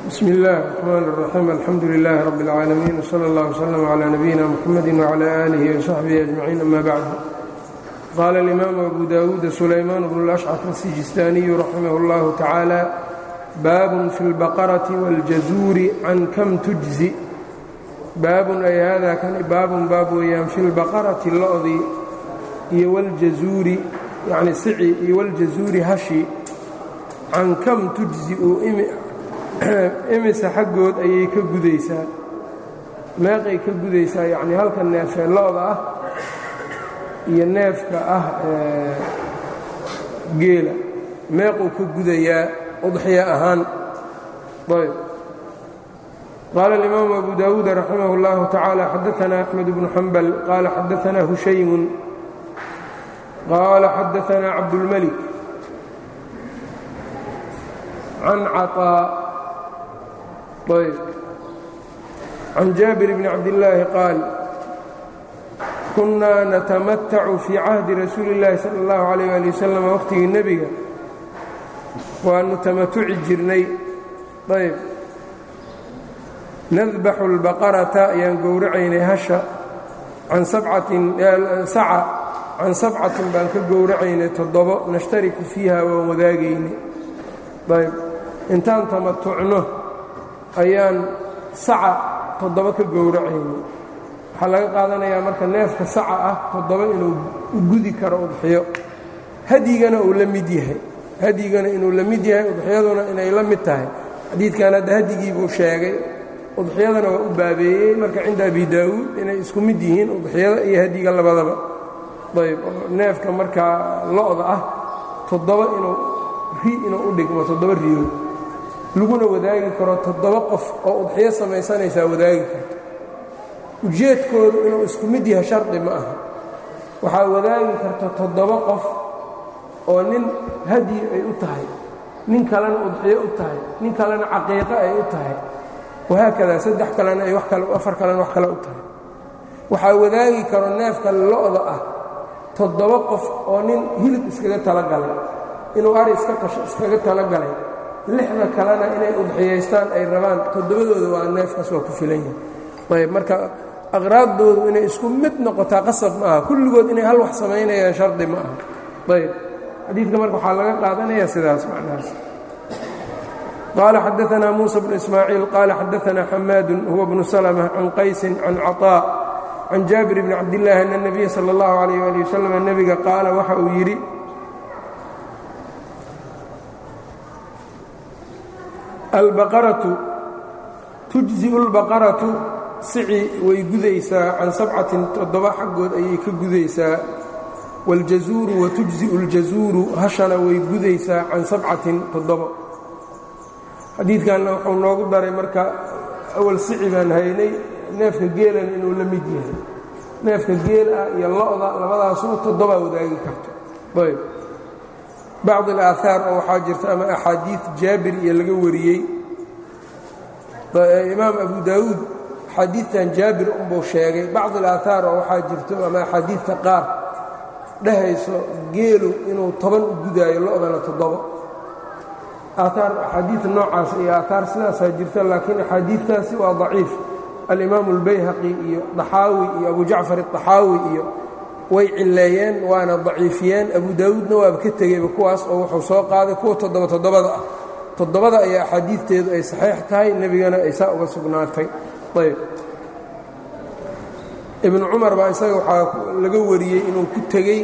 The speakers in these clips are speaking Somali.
bsmi اllahi الرxman الرaxيim alxamdu لlah rb اlcaalamiin wslى اllah wslm عlى nabiyina mxamadi wعlى آlihi وsaxbihi أجmaciin ama bacd qaala اlimaamu abu dawuud sulaymaan bnu اlأshcaf الsijistaaniyu raximah اllahu tacaala baabun fi اlbaqaraةi wاljazuuri can kam tujzi baabun ay hada kani baabun baab weeyaan fi اlbaqarati lo-di iyo wاljazuuri yani sici iyo wاljazuuri hashi can kam tujziu imisa xaggood ayay ka gudaysaa meeqay ka gudaysaa yacnii halka neefee lo-da ah iyo neefka ah geela meequu ka gudayaa udxiya ahaan ayb qaala اlimaamu abu dawuud raximah اllahu tacaala xadaanaa axmed bnu xambal qaala xadaanaa hushaymun qaala xadaanaa cabdulmelik can caطaa ayb can jaabir bni cabdillaahi qaal kunnaa natamatacu fii cahdi rasuuli اllaahi sala اllahu alayh ali wasalam waqhtigii nebiga waanu tamatuci jirnay ayb nadbaxu اlbaqarata ayaan gowracaynay hasha can sabcatin saca can sabcatin baan ka gowracaynay toddobo nashtariku fiiha waan wadaagaynay ayb intaan tamatucno ayaan saca toddoba ka gowracaynay waxaa laga qaadanayaa marka neefka saca ah toddoba inuu u gudi karo udxiyo hadyigana uu la mid yahay hadyigana inuu la mid yahay udxiyaduna inay la mid tahay xadiidkan hadda hadyigii buu sheegay udxiyadana waa u baabeeyey marka cinda abi daawuud inay isku mid yihiin udxiyada iyo hadyiga labadaba ayb neefka markaa lo-da ah toddoba inuu ri inuu u dhigmo toddoba riyood laguna wadaagi karo toddoba qof oo udxiyo samaysanaysaa wadaagi karto ujeedkoodu inuu isku mid yahay shardi ma aha waxaa wadaagi karta toddoba qof oo nin hadyi ay u tahay nin kalena udxiyo u tahay nin kalena caqiiqo ay u tahay wahaakadaa saddex kalena ay wax kale afar kalena wax kale u tahay waxaa wadaagi karo neefka lo-da ah toddoba qof oo nin hilib iskaga talagalay inuu ari iska qasho iskaga talagalay lixda kalena inay udxiyaystaan ay rabaan toddobadooda waa neefkaas waa ku filan yahay ayb marka aqraaddoodu inay isku mid noqotaa qasab ma aha kulligood inay hal wax samaynayaan shardi ma aha ayb xadiidka marka waxaa laga qaadanaya sidaas macnahaas qaala xadaanaa muusa bnu ismaaciil qaala xadaanaa xamaadun huwa bnu salma can qaysin can caطaa can jaabir bni cabdillaahi ana اnabiya sala اllahu alayh ali wasalam nebiga qaala waxa uu yidhi albaqaratu tujziu اlbaqaratu sici way gudaysaa can sabcatin toddoba xaggood ayay ka gudaysaa wاljazuuru watujziu اljazuuru hashana way gudaysaa can sabcatin toddoba xadiidkanna wuxuu noogu daray marka awal sici baan haynay neefka geelan inuu la mid yahay neefka geel ah iyo lo-da labadaasuu toddobaa wadaagi karto ayb bacd alaahaar oo waxaa jirta ama axaadiid jaabir iyo laga wariyey imaam abu daawuud axaadiidtan jaabir unbuu sheegay bacd alaahaar oo waxaa jirto ama axaadiidta qaar dhehayso geelu inuu toban u gudaayo lo-dana toddobo aahaar axaadiid noocaas iyo aahaar sidaasaa jirta laakiin axaadiidtaasi waa daciif alimaamu albayhaqi iyo daxaawi iyo abu jacfar adaxaawi iyo way cilleeyeen waana daciifiyeen abu daawuudna waaba ka tegeyba kuwaas oo wuxuu soo qaaday kuwa toddoba toddobada ah toddobada ayaa axaadiidteedu ay saxiix tahay nebigana ay saa uga sugnaatay ayb ibnu cumar baa isaga waxaa laga wariyey inuu ku tegey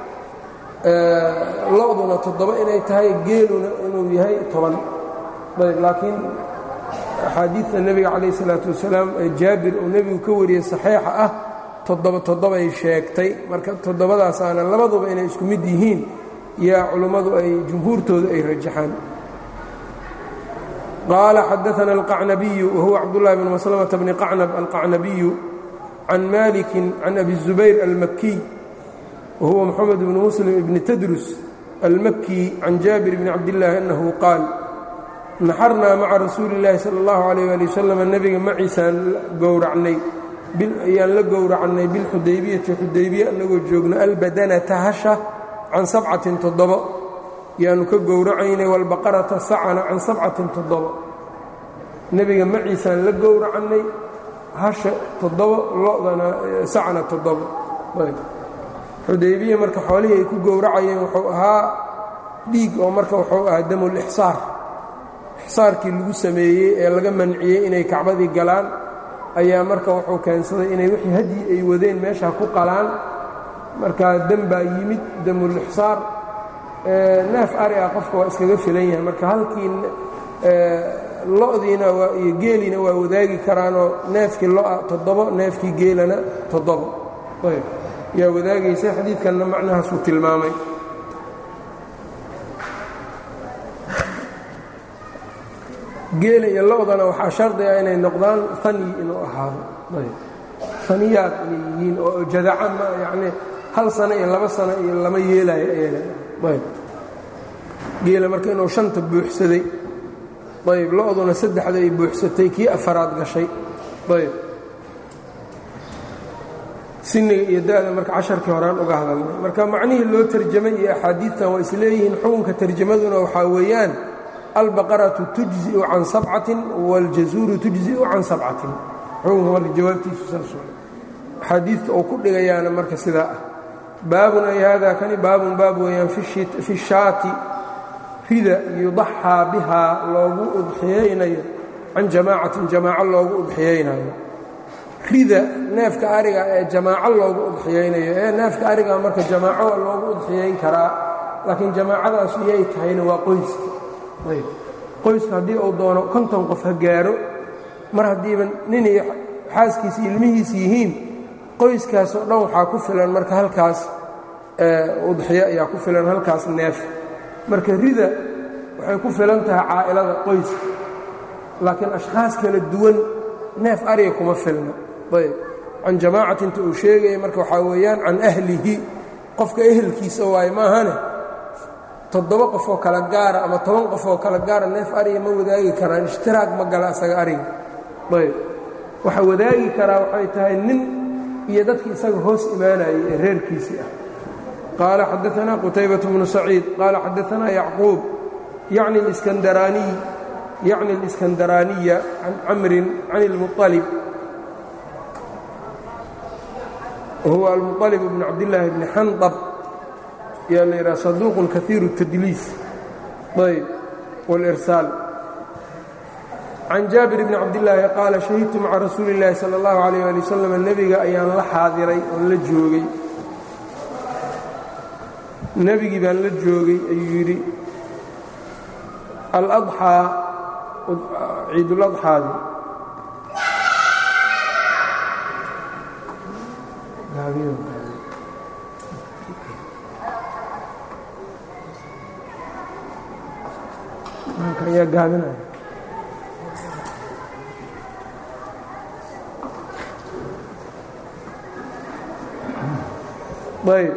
lo-duna toddoba inay tahay geeluna inuu yahay toban ayb laakiin axaadiidta nebiga calayh isalaatu wasalaam ee jaabir uu nebigu ka wariyey saxiixa ah toddoba toddobay sheegtay marka toddobadaasaana labaduba inay isku mid yihiin yaa culummadu ay jumhuurtooda ay rajaxaan qaala xadaana alqacnabiyu wahuwa cabdullahi bn maslamata bni qacnab alqacnabiyu can malikin can abi zubayr almakiy wahuwa moxamed bni muslim ibni tadrus almakii can jaabir bni cabdillaahi annahu qaal naxarnaa maca rasuuli illaahi sala allahu calayh ali wasalam nebiga maciisaan gowracnay ayaan la gowracnay bilxudaybiyati xudaybiya annagoo joogno albadanata hasha can sabcatin toddobo yaanu ka gowracaynay walbaqarata sacana can sabcatin toddoba nebiga maciisaan la gowracannay hasha toddobo lo-dana sacna toddobo xudaybiya marka xoolihii ay ku gowracayeen wuxuu ahaa dhiig oo marka wuxuu ahaa damul ixsaar ixsaarkii lagu sameeyey ee laga manciyey inay kacbadii galaan ayaa marka wuxuu keensaday inay wixii hadyi ay wadeen meesha ku qalaan markaa dem baa yimid damul ixsaar neef ari ah qofka waa iskaga filan yahay marka halkii lo-diina waa iyo geeliina waa wadaagi karaanoo neefkii lo-a toddobo neefkii geelana toddobo ayb yaa wadaagaysa xadiidkanna macnahaasuu tilmaamay geela iyo lo-dana waxaa shardi ah inay noqdaan hani inuu ahaado ayb haniyaad inay yihiin oo jadaca ma yacnii hal sano iyo laba sano iyo lama yeelayo ayaga ayb geela marka inuu shanta buuxsaday ayb lo-duna saddexda ay buuxsatay kii afaraad gashay ayb siniga iyo da-da marka casharkii horaan uga hadalnay marka macnihii loo tarjamay iyo axaadiidtan waa isleeyihiin xukunka tarjamaduna waxaa weeyaan albaqaratu tujziu can sabcatin wاljazuuru tujziu can sabcatin xukunka marka jawaabtiisu saas axaadiidta uu ku dhigayaana marka sidaa ah baabun ay hada kani baabun baab weeyaan fi shaati rida yudaxaa bihaa loogu udxiyaynayo can jamaacatin jamaaco loogu udxiyaynayo rida neefka ariga ee jamaaco loogu udxiyaynayo ee neefka ariga marka jamaaco waa loogu udxiyayn karaa laakiin jamaacadaas iyay tahayna waa qoyska ayb qoyska haddii uu doono konton qof ha gaaro mar haddiiba nin iyo xaaskiisa ilmihiis yihiin qoyskaasoo dhan waxaa ku filan marka halkaas udxiyo ayaa ku filan halkaas neef marka rida waxay ku filan tahay caa'ilada qoyska laakiin ashkhaas kala duwan neef ariga kuma filna ayb can jamaacatinta uu sheegaya marka waxaa weeyaan can ahlihi qofka ehelkiisa waaye maahane toddoba qofoo kala gaara ama toban qofoo kala gaara neef ariga ma wadaagi karaan ishtiraag ma gala asaga ariga ayb waxa wadaagi karaa waxay tahay nin iyo dadkii isaga hoos imaanayay ee reerkiisii ah qaala xadaanaa qutaybaة bnu saciid qaala xadaanaa yacquub yacni اliskandaraaniy yacni اliskandaraaniya can camrin can اlmuطalib huwa almuطalib bn cabdillaahi bni xandab yaa la yidhaha saduuqun kaiiru الtadliis ayb wاlirsaal can jaabir bni cabdillaahi qaala shahidtu maca rasuuli اllaahi salى اllahu alayh ali wasalam nebiga ayaan la xaadiray oon la joogay nebigii baan la joogay ayuu yidhi aladxaa ciiduladxaadi ayaa gaabinaya ayb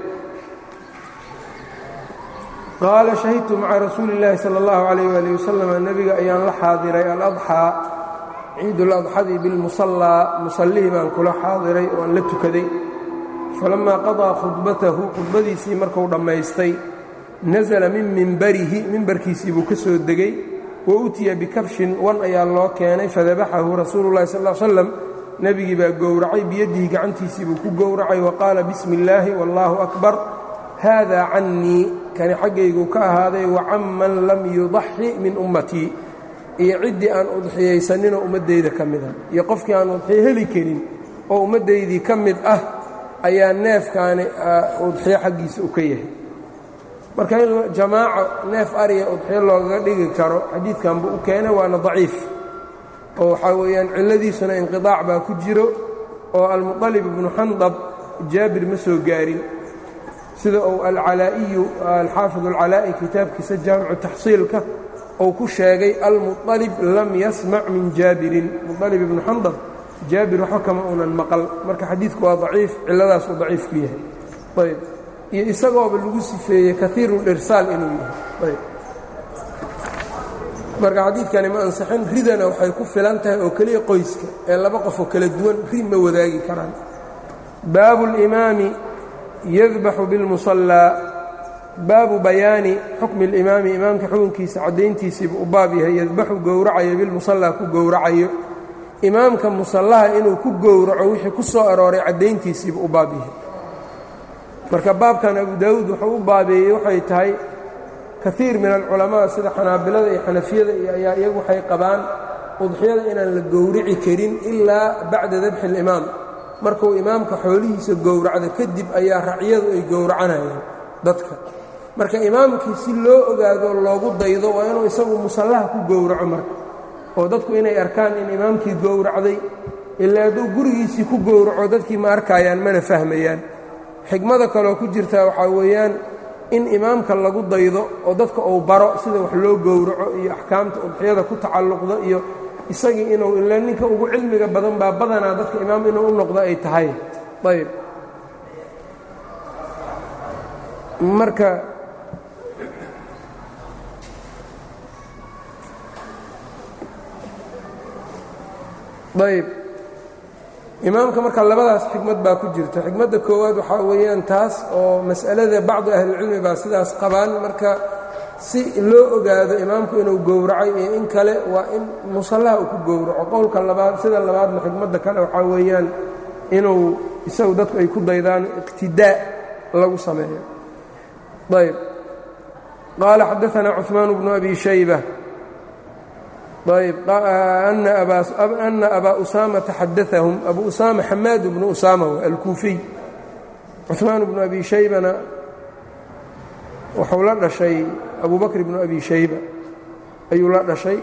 qaala shahidtu maca rasuuli اllaahi salى اllahu alayh ali wasalam nebiga ayaan la xaadiray aladxaa ciiduladxadii bilmusallaa musallihii baan kula xaadiray oo aan la tukaday falamaa qadaa khudbatahu khudbadiisii marku dhammaystay nasala min mimbarihi mimbarkiisii buu ka soo degey wa utiya bikabshin wan ayaa loo keenay fadabaxahu rasuulu llahi sal l slam nebigii baa gowracay biyadihi gacantiisii buu ku gowracay wa qaala bismi illaahi wallaahu akbar haadaa cannii kani xaggaygu ka ahaaday wa can man lam yudaxi min ummatii iyo ciddii aan udxiyaysaninoo ummaddayda ka mida iyo qofkii aan udxiyo heli karin oo ummaddaydii ka mid ah ayaa neefkaani udxiyo xaggiisa u ka yahay marka in jamaaco neef ariya udxiyo loogaga dhigi karo xadiidkan buu u keenay waana daciif oo waxaa weeyaan cilladiisuna inqidaac baa ku jiro oo almuطalib ibnu xandab jaabir ma soo gaarin sida uu alcalaa'iyu alxaafid alcalaa'i kitaabkiisa jaamicu taxsiilka uu ku sheegay almuطalib lam yasmac min jaabirin muطalib ibnu xandab jaabir waxba kama unan maqal marka xadiidku waa daciif cilladaasuu daciif ku yahay ayb iyo isagooba lagu sifeeyey kaiirulirsaal inuu yahay ayb marka xadiidkani ma ansixin ridana waxay ku filan tahay oo keliya qoyska ee laba qofoo kala duwan rid ma wadaagi karaan baabu اlimaami yadbaxu biاlmusallaa baabu bayaani xukmi اlimaami imaamka xukunkiisa caddayntiisiiba u baab yahay yadbaxu gowracayo bilmusallaa ku gowracayo imaamka musallaha inuu ku gowraco wixii ku soo arooray caddayntiisiiba u baab yahay marka baabkan abu daawuud wuxuu u baabeeyey waxay tahay kaiir min alculamaa sida xanaabilada iyo xanafiyada iyo ayaa iyagu waxay qabaan udxiyada inaan la gowrici karin ilaa bacda dabxi اlimaam markuu imaamka xoolihiisa gowracdo kadib ayaa racyadu ay gowracanayaan dadka marka imaamkii si loo ogaado loogu daydo waa inuu isagu musallaha ku gowraco marka oo dadku inay arkaan in imaamkii gowracday ilaa hadduu gurigiisii ku gowraco dadkii ma arkayaan mana fahmayaan xigmada kaloo ku jirtaa waxaa weeyaan in imaamka lagu daydo oo dadka uu baro sida wax loo gowraco iyo axkaamta udxiyada ku tacalluqda iyo isagii inuu ila ninka ugu cilmiga badan baa badanaa dadka imaam inuu u noqdo ay tahay ayb marka ayb imaamka marka labadaas xikmad baa ku jirta xikmadda koowaad waxaa weeyaan taas oo mas'alada bacdu ahlilcilmi baa sidaas qabaan marka si loo ogaado imaamku inuu gowracay iyo in kale waa in musallaha uu ku gowraco qowlka labaad sida labaadna xikmadda kale waxaa weeyaan inuu isagu dadku ay ku daydaan iqtidaa lagu sameeyo ayb qaala xadaanaa cuثmaan bnu abi shayba ayb ana abaa usaamata xadaahum abu usaama xamaad bnu usaama alkuufiy cuثmaan bnu abi shaybana wuxuu la dhashay abu bakr bnu abi shayba ayuu la dhashay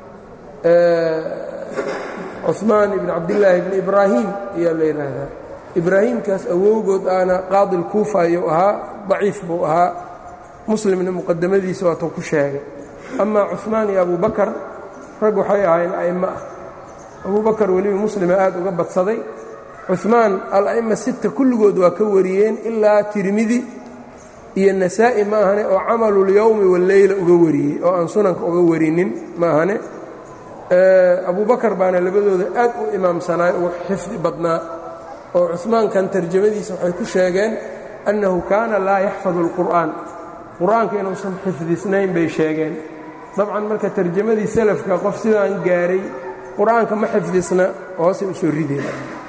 cuثmaan ibn cabdillaahi bn ibraahim ayaa la yidhaahdaa ibraahimkaas awowgood aana qaadi lkuufa ayuu ahaa daciif buu ahaa muslimna muqadamadiisa waatuu ku sheegay amaa cuثmaan iyo abu bakar rag waxay ahaayeen a'immo ah abu bakar weliba muslima aad uga badsaday cuثmaan ala'imma sita kulligood waa ka wariyeen ilaa tirmidi iyo nasaa'i ma ahane oo camalulyowmi walleyla uga wariyey oo aan sunanka uga warinin ma ahane abu bakar baana labadooda aad u imaamsanaay ugu xifdi badnaa oo cuثmaankan tarjamadiisa waxay ku sheegeen annahu kaana laa yaxfadu اlqur'aan qur'aanka inuusan xifdisnayn bay sheegeen dabcan marka tarjamadii salafka qof sidaan gaaray qur'aanka ma xifdisna hoosay u soo rideen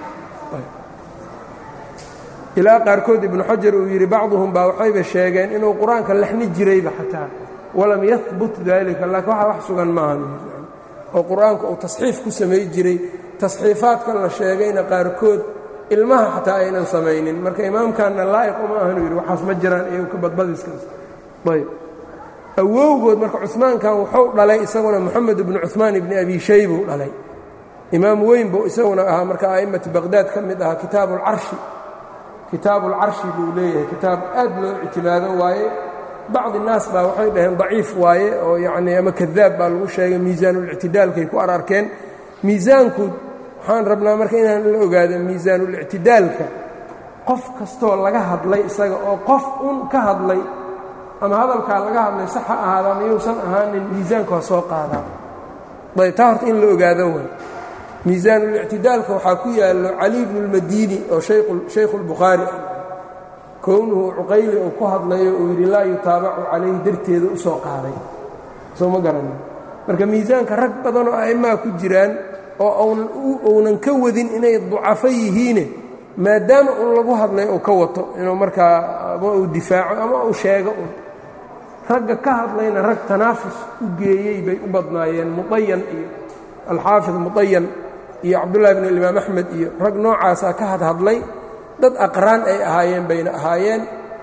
ilaa qaarkood ibnu xajar uu yidhi bacduhum baa waxayba sheegeen inuu qur-aanka laxni jirayba xataa walam yahbut dalika laakiin waxa wax sugan maahan oo qur-aanka uu tasxiif ku samay jiray tasxiifaadka la sheegayna qaarkood ilmaha xataa aynan samaynin marka imaamkanna laa'iq uma ahanu yidhi waxaas ma jiraan iyagu ka badbadiskaas ayb awowgood marka cumaankan wuxuu dhalay isaguna moxamed ibnu cumaan ibni abi shaybuu dhalay imaam weyn buu isaguna ahaa marka a'immati baqhdaad ka mid ahaa kitaabu alcarshi kitaabu alcarshi buu leeyahay kitaab aad loo ictimaado waaye bacdi naas baa waxay dhaheen daciif waaye oo yacnii ama kadaab baa lagu sheegay miisaanulictidaalkay ku ararkeen miisaanku waxaan rabnaa marka inaan la ogaado miisaanulictidaalka qof kastoo laga hadlay isaga oo qof un ka hadlay ama hadalkaa laga hadlay sax ha ahaada ama yuusan ahaanin miisaanka waa soo qaadaa ayb taa horta in la ogaado way miisaanulictidaalka waxaa ku yaallo cali bnu اlmadiini oo shaykhu اlbukhaari ah kownuhu cuqayli uu ku hadlayo uu yidhi laa yutaabacu calayhi darteeda u soo qaaday soo ma garanin marka miisaanka rag badan oo a'immaa ku jiraan oo uunan ka wadin inay ducafo yihiine maadaama un lagu hadlay uu ka wato inuu markaa ama uu difaaco ama uu sheego un ragga ka hadlayna rag tanaafus u geeyey bay u badnaayeen muayan iyo alxaafid muayan iyo cabdullahi bn imaam axmed iyo rag noocaasaa ka hadhadlay dad aqraan ay ahaayeen bayna ahaayeen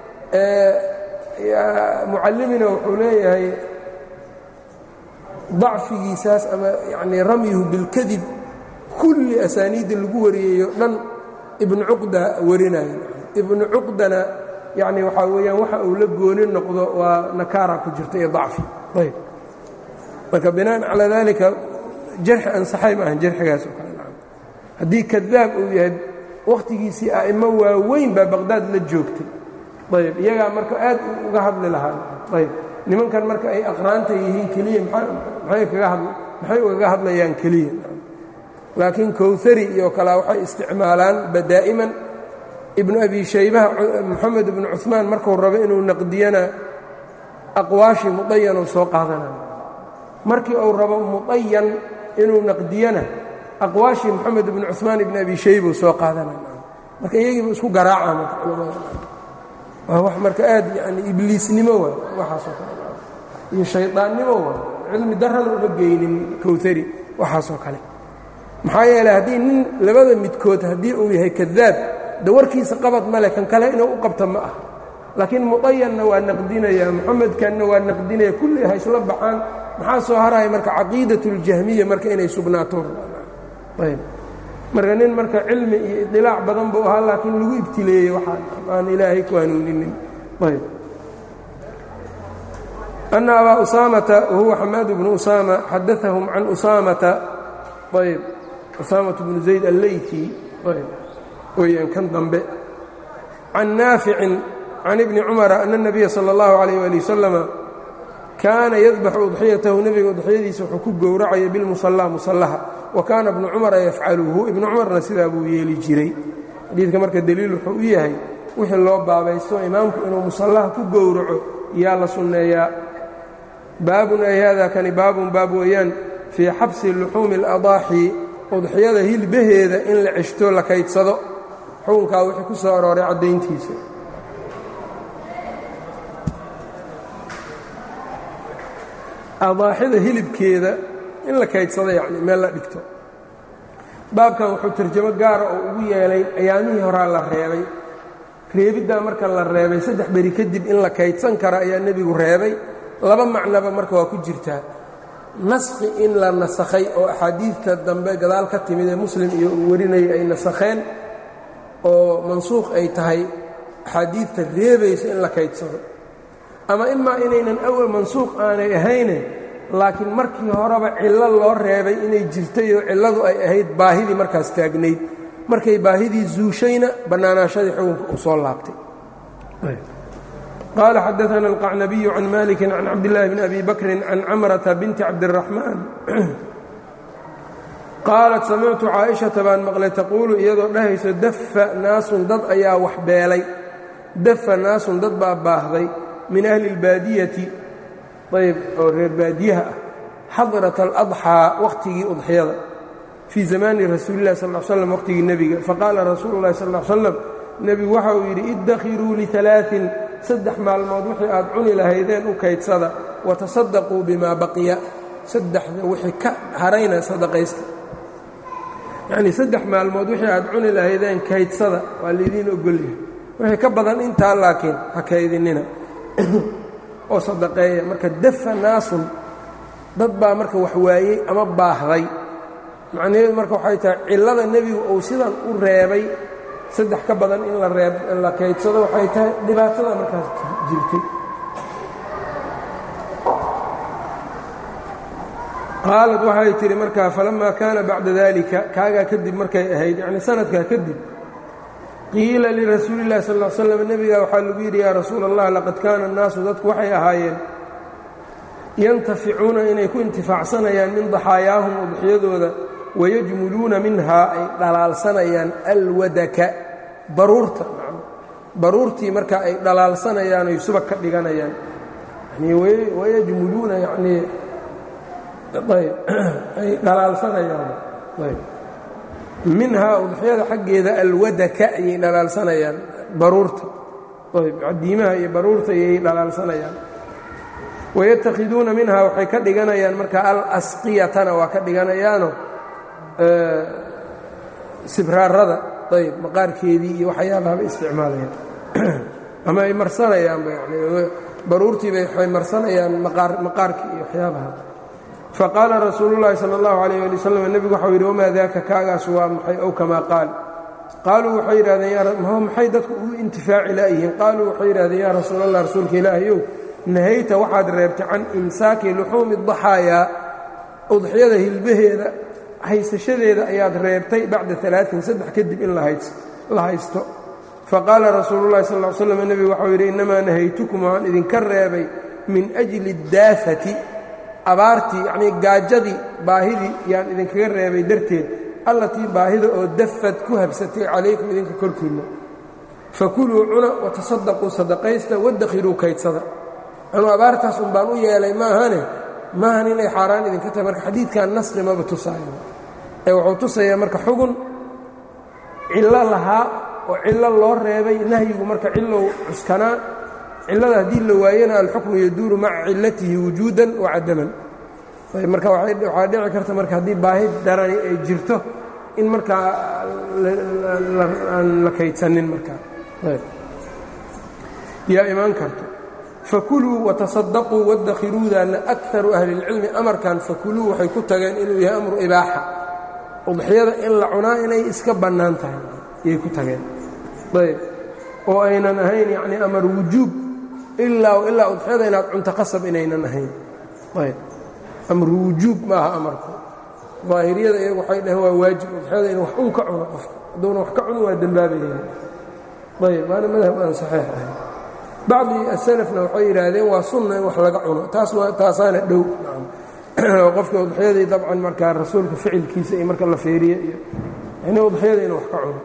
mucallimina wuxuu leeyahay dacfigiisaas ama yanii ramyuhu bilkadib kulli asaaniidda lagu wariyeeyo dhan ibnu cuqda warinayo ibnu cuqdana yacni waxaa weeyaan waxa uu la gooni noqdo waa nakaara ku jirta iyo dacfi ayb marka binaan calaa dalika jarxi ansaxay ma ahan jarxigaas oo kale haddii kadaab uu yahay wakhtigiisii a'immo waaweyn baa baqhdaad la joogtay ayb iyagaa marka aad uga hadli lahaa ayb nimankan marka ay aqraanta yihiin keliya maxay ugaga hadlayaan keliya laakiin kowhari iyo kalea waxay isticmaalaan badaa'iman ibnu abi shaybaha moxamed ibnu cuثmaan markuu rabo inuu naqdiyana aqwaashii mudayanuu soo qaadanaya markii uu rabo mudayan inuu naqdiyana aqwaashii moxamed ibni cuثmaan ibni abi shaybuu soo qaadanaya marka iyagiibu isku garaaca marka culamada waa wax marka aad yani ibliisnimo waay waxaasoo kale iyo shaydaannimo waay cilmi darrana uma geynin kowtari waxaasoo kale maxaa yeeley haddii nin labada midkood haddii uu yahay kadaab de warkiisa qabad male kan kale inuu u qabto ma ah laakiin mudayanna waa naqdinaya moxamedkanna waa naqdinaya kulli ha isla baxaan maxaa soo haraya marka caqiidat اljahmiya marka inay sugnaato ayb marka nin marka cilmi iyo idilaac badan buu ahaa laakiin lagu ibtileeyey waxaa aan ilaahay ku hanuuninin ayb أna abaa usaamata wahuwa xamaad bnu usaama xadaثahum can usaamata ayb usaamaة bnu zayd alleyki ayb weyaan kan dambe can naaficin can ibni cumara ana الnabiya salى اllahu عalيyه ali wasalama kaana yadbaxu udxiyatahu nebiga udxiyadiisa wuxuu ku gowracaya bilmusallaa musallaha wa kaana ibnu cumara yafcaluhu ibnu cumarna sidaa buu yeeli jiray xadiidka marka deliil wuxuu u yahay wixii loo baabaysto imaamku inuu musallaha ku gowraco yaa la sunneeyaa baabun ay hada kani baabun baab weeyaan fii xabsi luxuumi اladaaxi udxiyada hilbaheeda in la ceshto la kaydsado xukunkaa wixii ku soo arooray caddayntiisa adaaxida hilibkeeda in la kaydsado yacni meel la dhigto baabkan wuxuu tarjamo gaara oo ugu yeelay ayaamihii horaa la reebay reebiddaa marka la reebay saddex beri kadib in la kaydsan kara ayaa nebigu reebay laba macnoba marka waa ku jirtaa naskhi in la nasakhay oo axaadiidta dambe gadaal ka timid ee muslim iyo uu warinayay ay nasakheen oo mansuukh ay tahay axaadiidta reebaysa in la kaydsado ama imaa inaynan awal mansuuq aanay ahayne laakiin markii horeba cillo loo reebay inay jirtay oo cilladu ay ahayd baahidii markaas taagnayd markay baahidii zuushayna bannaanaashadii xukunka uu soo laabtay qaala xadaana alqacnabiyu can maliki can cabdillaahi bni abi bakrin can camrata binti cabdiraxmaan qaalat samictu caaishata baan maqlay taquulu iyadoo dhahayso dafa naasun dad ayaa wax beelay dafa naasun dad baa baahday min ahli اlbaadiyati ayb oo reer baadiyaha ah xadrat aladxaa wakhtigii udxiyada fii zamaani rasuuli lah sal slam waqhtigii nebiga faqaala rasuulu llahi sal l slam nebigu waxa uu yidhi iddakhiruu lialaain saddex maalmood wixii aad cuni lahaydeen u kaydsada watasadaquu bimaa baqiya saddexda wixii ka harayna sadaqaysta yacnii saddex maalmood wixii aad cuni lahaydeen kaydsada waa laydiin ogolyahay wixii ka badan intaa laakiin ha kaydinina oo sadaqeeya marka dafa naasun dad baa marka wax waayey ama baahday macnaheedu marka waxay tahay cillada nebigu uu sidan u reebay saddex ka badan in la reeb la kaydsado waxay tahay dhibaatada markaas jirtay qaalad waxay tidhi markaa falammaa kaana bacda daalika kaagaa kadib markay ahayd yacni sanadkaa kadib qiila lirasuuli اllahi sal ll slam nebiga waxaa lagu yidhi yaa rasuula allah laqad kaana annaasu dadku waxay ahaayeen yantaficuuna inay ku intifaacsanayaan min daxaayaahum udxiyadooda wayajmuluuna minhaa ay dhalaalsanayaan alwadaka baruurta baruurtii marka ay dhalaalsanayaan ay subag ka dhiganayaan wayajmuluuna yanii ay dhalaalsanayaan minhaa udxiyada xaggeeda alwadaka ayay dhalaalsanayaan baruurta cadiimaha iyo baruurta ayay dhalaalsanayaan wayatakiduuna minhaa waxay ka dhiganayaan marka alasqiyatana waa ka dhiganayaano sibraarada ayb maqaarkeedii iyo waxyaabahaba isticmaalayaan ama ay marsanayaanba yani baruurtiibay waxay marsanayaan maqaarkii iyo waxyaabaha faqaala rasuulu llaahi sala allahu calayh ali wasalam nebigu waxau yidhi wamaa daaka kaagaas waa maxay ow kamaa qaal qaaluu waxay yidhahdeen maxay dadku ugu intifaaci laayihiin qaaluu waxay yidhahdeen yaa rasuul allah rasuulka ilaahayow nahayta waxaad reebtay can imsaaki luxuumi daxaayaa udxiyada hilbaheeda haysashadeeda ayaad reebtay bacda alaain saddex kadib in la haysto faqaala rasuulu llahi sal l slam nebigu waxau yidhi innamaa nahaytukum waxaan idinka reebay min ajli daafati abaartii yacnii gaajadii baahidii yaan idinkaga reebay darteed allatii baahida oo dafad ku habsatay calaykum idinka korkiinna fakuluu cuna watasadaquu sadaqaysta wadakhiruu kaydsada anuu abaartaas un baan u yeelay maahane maahan inay xaaraan idinka tahay marka xadiidkan nasqi maba tusaayo ee wuxuu tusayaa marka xugun cillo lahaa oo cillo loo reebay nahyigu marka cilow cuskanaa cillada haddii la waayana alxukmu yaduuru maca cillatihi wujuudan wa cadaman marka waxaa dhici karta marka haddii baahi darani ay jirto in markaa aan la kaydsanin markaa yaa imaan karto fakuluu watasadaquu wadakhiruudaana akaru ahli اlcilmi amarkan fakuluu waxay ku tageen inuu yahay amru ibaaxa udxiyada in la cunaa inay iska bannaan tahay ayay ku tageen ayb oo aynan ahayn yacni amar wujuub ilaa ilaa udxiyada inaad cunto qasab inaynan ahayn ayb amru wujuub ma aha amarku daahiriyada iyagu waxay dhaheen waa waajib udxiyada in wax un ka cuno qofka hadduuna wax ka cuno waa dembaabayaya ayb waana madhab aan saxiix ahayn bacdi asalafna waxay yidhaahdeen waa sunna in wax laga cuno taas waa taasaana dhow qofka udxiyadii dabcan markaa rasuulka ficilkiisa iyo marka la feeriye iyo yani udxiyada inuu wax ka cuno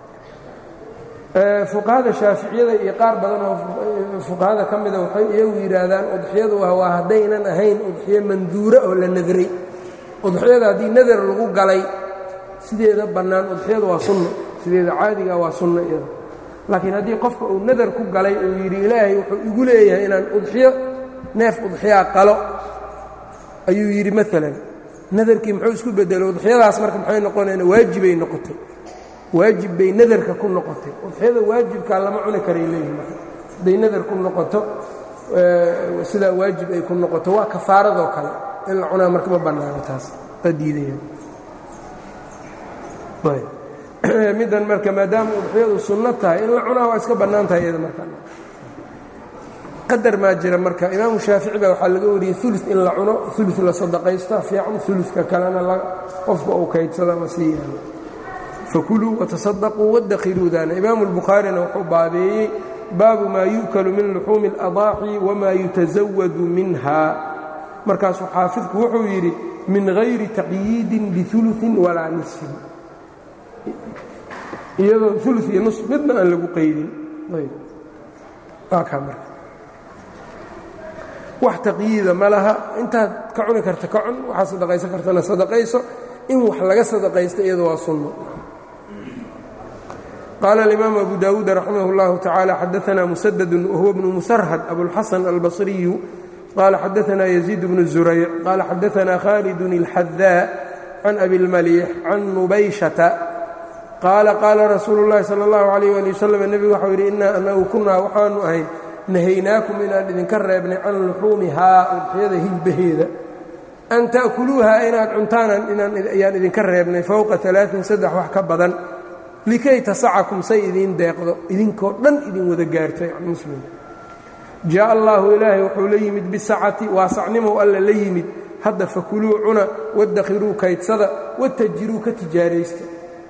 fuqahada shaaficiyada iyo qaar badan oo fuqahada ka mida waxay iyagu yidhaahdaan udxiyadu waa haddaynan ahayn udxiyo manduura oo la nadray udxiyada haddii nadar lagu galay sideeda bannaan udxiyadu waa sunno sideeda caadiga waa sunno iyada laakiin haddii qofka uu nadar ku galay uu yidhi ilaahay wuxuu igu leeyahay inaan udxiyo neef udxiyaa qalo ayuu yidhi maalan nadarkii muxuu isku bedelay udxiyadaas marka maxay noqonayna waajibay noqotay waajib bay nadarka ku noqotay udxiyada waajibkaa lama cuni karay leeyihi marka hadday nadar ku noqoto sidaa waajib ay ku noqoto waa kafaaradoo kale in la cunaa marka ma bannaano taas waa diidaya middan marka maadaama udxiyadu sunno tahay in la cunaa waa iska bannaan tahay iyada marka qadar maa jira marka imaamu shaafici baa waxaa laga wariyey ulu in la cuno ulu la sadaqaysta fiican uluka kalena qofka uu kaydsado ama sii yaalo fakuluu watasadaquu wadakhiluudaana imaamu lbukhaarina wuxuu baabeeyey baabu maa yu'kalu min luxuumi اladaaci wamaa yutasawadu minha markaasuu xaafidku wuxuu yidhi min hayri taqyiidin biuluin walaa nisfin iyadoo ulu iyo nus midna aan lagu qaydin waa kaa marka wax taqyiida ma laha intaad ka cuni karta ka cun waxaad sadaqaysan kartana sadaqayso in wax laga sadaqaysta iyado waa sunno qaala alimaamu abu dawuud raximah اllahu tacaala xadaana musadadu wahuwa bnu musarhad abulxasan albasriyu qaala xadaana yaziid bnu zurayc qaala xadaana khaalidun اlxadaa can abi اlmaliix can nubayshata qaala qaala rasuulu اllahi salى اllahu alayh ali wasalam nebigu waxau yidhi inaa anagu kunaa waxaanu ahayn nahaynaakum inaan idinka reebnay can luxuumihaa udxiyada hilbaheeda an ta'kuluuha inaad cuntaan ayaan idinka reebnay fowqa alaain saddex wax ka badan likay tasacakum say idiin deeqdo idinkoo dhan idin wada gaarto yani muslim jaa allaahu ilaahay wuxuu la yimid bisacati waasacnimow alla la yimid hadda fakuluu cuna wadakhiruu kaydsada watajiruu ka tijaaraysta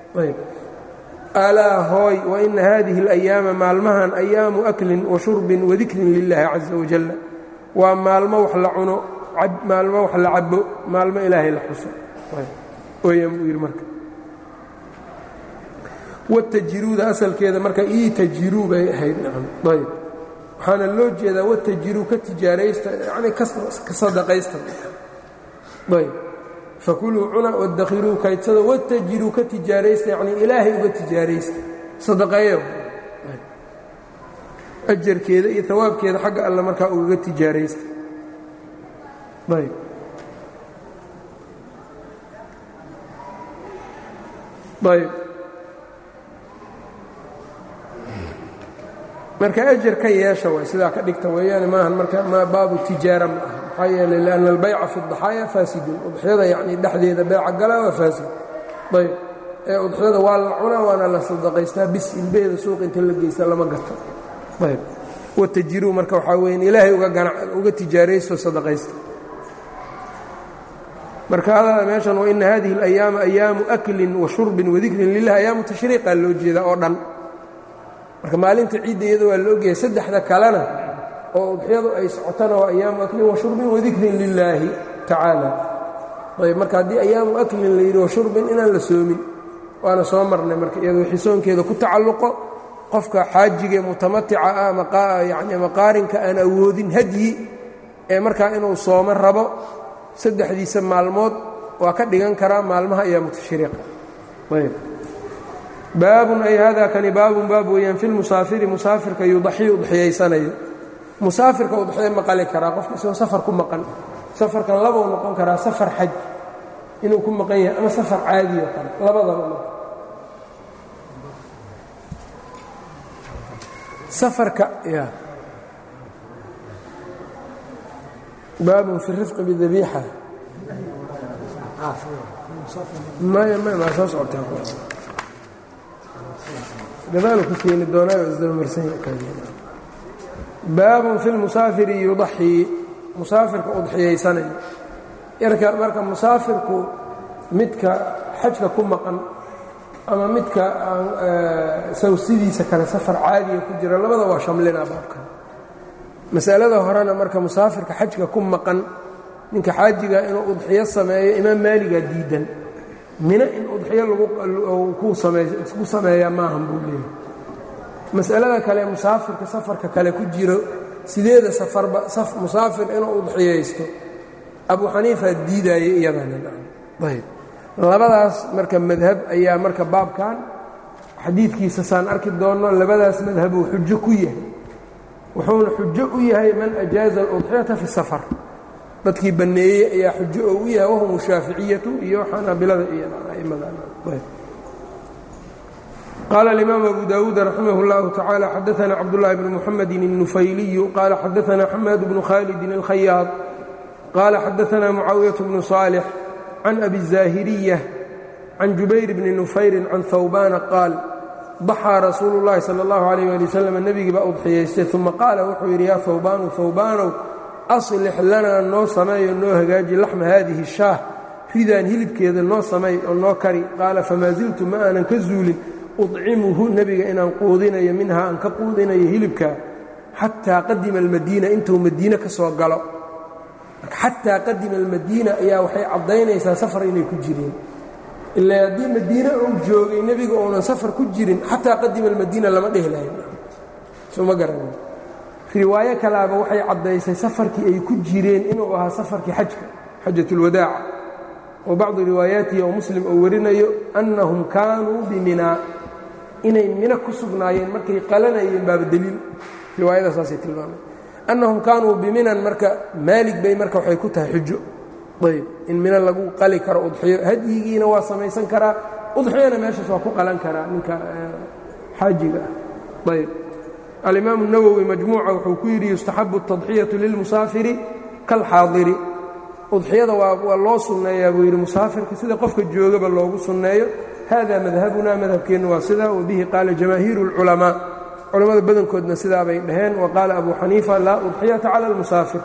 alaa hooy waina hadihi اlayaama maalmahan ayaamu aklin wa shurbin wadikrin lilahi caza wajal waa maalmo wax la cuno maalmo wax la cabo maalmo ilaahay la xuso oyan buu yidhi marka watajiruuda asalkeeda marka ii tajiruu bay ahayd nacam ayb waxaana loo jeedaa watajiruu ka tijaaraysta yani ka sadaqaysta ayb fakuluu cuna wadakhiruu kaydsada watajiruu ka tijaaraysta yacni ilaahay uga tijaaraysta sadaqeeyo ajarkeeda iyo hawaabkeeda xagga alle markaa ugaga tijaaraysta ayb ayb marka ajar ka yeesha way sidaa ka dhigta weeyaan maahan marka ma baabu tijaara ma aha maxaa yeelay lianna albayca fi اdaxaaya faasidun udxiyada yacni dhexdeeda beeca galaa waa faasid ayb ee udxiyada waa la cunaa waana la sadaqaystaa bis ilbeheeda suuq inta la geysta lama gato ayb watajiruu marka waxaa weyan ilaahay uga tijaaraysto sadaqaysta marka hadada meeshan waina hadihi اlayaama ayaamu aklin wa shurbin wadikrin lilah ayaamu tashriiqaa loo jeedaa oo dhan marka maalinta ciidda iyada waa la ogyahay saddexda kalena oo udxiyadu ay socotana waa ayaamu aklin wa shurbin wadikrin lilaahi tacaala ayb marka haddii ayaamu aklin la yidhi wa shurbin inaan la soomin waana soo marnay marka iyadoo wixii soonkeeda ku tacalluqo qofka xaajiga mutamatica ah yani maqaarinka aan awoodin hadyi ee markaa inuu soomo rabo saddexdiisa maalmood waa ka dhigan karaa maalmaha ayaa mutashriqa ayb baabun ay hada kani baabun baab weeyaan fi lmusaafiri musaafirka yudaxii udxiyaysanayo musaafirka udxiya maqali karaa qofka isagoo safar ku maqan safarkan labau noqon karaa safar xaj inuu ku maqan yahay ama safar caadi oo kale labadaba marka safarka ya baabun fi rifqi bidabiixa maya maya maa soo socotaa gadaalu ku keeni doonaayo isdabamarsan baabun fi lmusaafiri yudaxii musaafirka udxiyaysanayo yarka marka musaafirku midka xajka ku maqan ama midka sawsidiisa kale safar caadiga ku jira labada waa shamlinaa baabkan masalada horena marka musaafirka xajka ku maqan ninka xaajiga inuu udxiyo sameeyo imaam maaligaa diidan mina in udxiyo ku sameeyaa maahan buu leeyahy masalada kale musaafirka safarka kale ku jiro sideeda safarba musaafir inuu udxiyaysto abu xaniifa diidaaye iyadanaayb labadaas marka madhab ayaa marka baabkan xadiidkiisa saan arki doonno labadaas madhabuu xujo ku yahay wuxuuna xujo u yahay man ajaaza aludxiyata fi safar dadkii banneeyey ayaa xujo oo u yahay wahum shaaficiyatu iyo xanaabilada iyo qaala alimaam abu dawuud raximah اllahu tacaala xadaana cabdullahi bn muxamedi الnufayliyu qaala xadaana xamaad bnu khalidin اlkhayaad qaala xadaana mucaawiyaة bnu صaalix can abi الzaahiriya can jubayr bni nufayrin can hawbana qaal daxaa rasuulu اllahi salى اllahu alayh ali wasalam nebigii baa udxiyaystay uma qaala wuxuu yidhi yaa hawbaanu hawbaanow aslix lanaa noo sameeyo noo hagaaji laxma haadihi shaah ridaan hilibkeeda noo samay oo noo kari qaala famaa ziltu ma aanan ka zuulin udcimuhu nebiga inaan quudinayo minhaa aan ka quudinayo hilibkaa xataa qadima almadiina intuu madiine ka soo galo xataa qadima almadiina ayaa waxay caddaynaysaa safar inay ku jireen ilaa haddii madiine uu joogay nebiga uunan safar ku jirin xataa qadima almadiina lama dhehi lahayn soma garan riwaayo kalaaba waxay caddaysay safarkii ay ku jireen inuu ahaa safarkii xajka xajatulwadaaca oo bacdu riwaayaatihi oo muslim oo warinayo annahum kaanuu biminaa inay mino ku sugnaayeen markay qalanayeen baaba deliil riwaayada saasay tilmaamay annahum kaanuu biminan marka maalig bay marka waxay ku tahay xujo ayb in mino lagu qali karo udxiyo hadyigiina waa samaysan karaa udxiyana meeshaas waa ku qalan karaa ninka xaajiga ah ayb alimaam الnawowi majmuuca wuxuu ku yidhi yustaxabu التadxiyatu lilmusaafiri kalxaadiri udxiyada waa loo sunneeyaa buu yidhi musaafirka sida qofka joogaba loogu sunneeyo hada madhabuna madhabkeennu waa sidaa wabihi qaala jamaahiiru اlculamaa culammada badankoodna sidaa bay dhaheen wa qaala abu xaniifa laa udxiyata cala اlmusaafir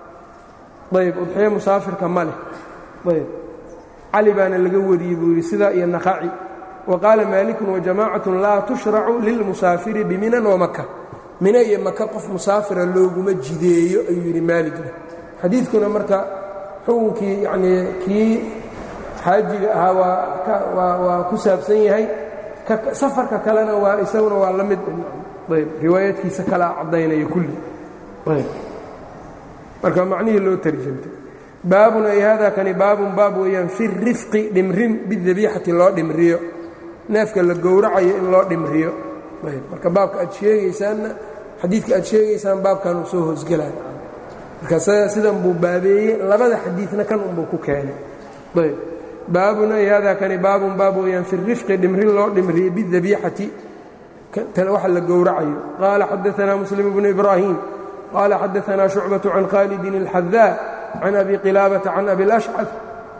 ayb udxiyo musaafirka ma leh ayb cali baana laga wariyey buu yidhi sidaa iyo naqaci wa qaala maalikun wajamacatu laa tushracu lilmusaafiri biminan wamaka mino iyo maka qof musaafira looguma jideeyo ayuu yidhi maaligna xadiidkuna marka xukunkii yanii kii xaajiga ahaa waa ku saabsan yahay safarka kalena waa isaguna waa la mid ayb riwaayadkiisa kalaa caddaynaya kulli ayb marka macnihii loo tarjamtay baabun ay hada kani baabun baab weeyaan fi rifqi dhimrin bidabiixati loo dhimriyo neefka la gowracayo in loo dhimriyo ayb marka baabka aad sheegaysaanna xadiidka aad sheegaysaan baabkan uu soo hoosgelay marka sidan buu baabeeyey labada xadiidna kan unbuu ku keenay ayb baabun ay hada kani baabun baab weeyaan fi rifqi dhimrin loo dhimriyo bidabiixati waxa la gowracayo qaala xadaanaa muslim bnu ibraahim qaala xadaanaa shucbaة can khaalidin اlxadaa can abi qilaabata can abi اlashcaf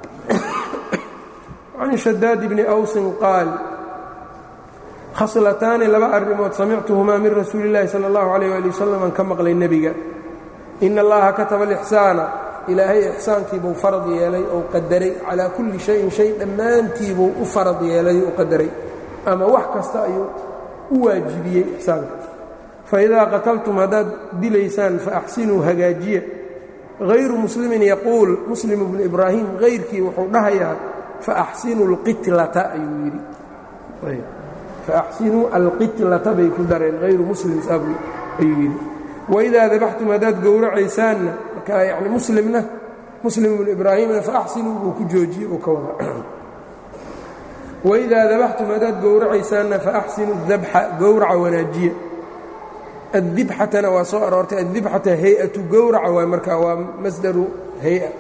can shadaad bni awsin qaal khaslataani laba arrimood samictuhumaa min rasuuli اllahi salى اllahu alayh ali wasalam aan ka maqlay nebiga ina allaha kataba alixsaana ilaahay ixsaankiibuu farad yeelay ou qadaray calaa kulli shayin shay dhammaantiibuu u farad yeelay u qadaray ama wax kasta ayuu u waajibiyey ixsaanka faidaa qataltum haddaad dilaysaan faaxsinuu hagaajiya hayru muslimin yaquul muslim bnu ibraahim hayrkii wuxuu dhahayaa faaxsinuu اlqitlata ayuu yidhi faaxsinuu alqitlata bay ku dareen hayru muslim saabu ayuu yidhi waidaa dabaxtum haddaad gowracaysaanna marka yani muslimna muslim ibnu ibraahimna faaxsinuu buu ku joojiyey uu ka wada waidaa dabaxtum haddaad gowracaysaanna faaxsinu dabxa gowraca wanaajiya addibxatana waa soo aroortay addibxata hay-atu gowraca waay marka waa masdaru hay-a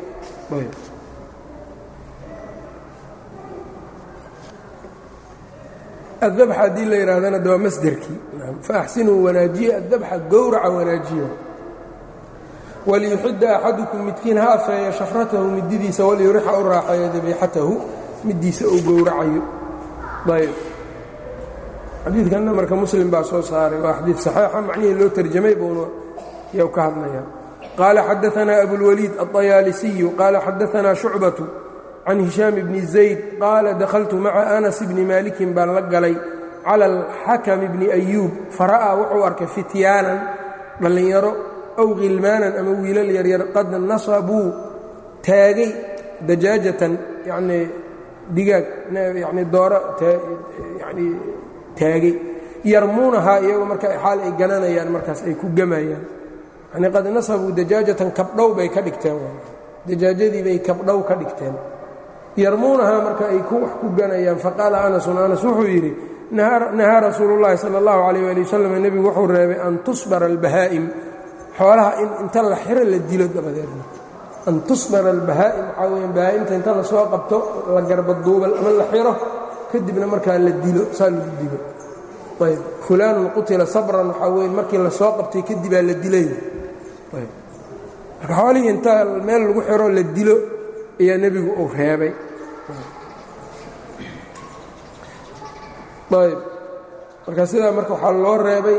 addabxa haddii la yidhahdana de waa masderkii faaxsinuu wanaajiya addabxa gowraca wanaajiya waliyuxida axadukum midkiin ha afeeya shafratahu mididiisa waliyurixa u raaxeeyo dabiixatahu midiisa uu gowracayo ayb xadiidkanna marka muslim baa soo saaray waa xadiid saxiixa macnihii loo tarjamay buuna yow ka hadlaya qaala xadaanaa abulwaliid aلطayaalisiyu qaala xadaanaa shucbatu can hishaam bni zayd qaala dakhaltu maca anas bni maalikin baan la galay cala alxakam bni ayuub fara'aa wuxuu arkay fityaanan dhallinyaro aw khilmaanan ama wiilal yaryar qad nasabuu taagay dajaajatan yanii digaag yani dooro yani taagay yarmuunahaa iyagoo marka xaal ay gananayaan markaas ay ku gamayaan yani qad nasabuu dajaajatan kabdhow bay ka dhigteen dajaajadii bay kabdhow ka dhigteen yarmuunahaa marka ay wax ku ganayaan faqaala anasun anas wuxuu yidhi nahaa rasuulu llaahi sala allahu calayh waali wasalam nebigu wuxuu reebay an tusbara albahaa'im xoolaha in inta la xiro la dilo dabadeedna an tusbara albahaa'im waxaa weyaan bahaa'imta inta la soo qabto la garbaduubal ama la xiro kadibna markaa la dilo saa lagu dilo ayb fulaanun qutila sabran waxaa weye markii la soo qabtay kadibaa la dilay ayb marka xoolihii inta meel lagu xiro la dilo ayaa nebigu uu reebay ayb marka sidaa marka waxaa loo reebay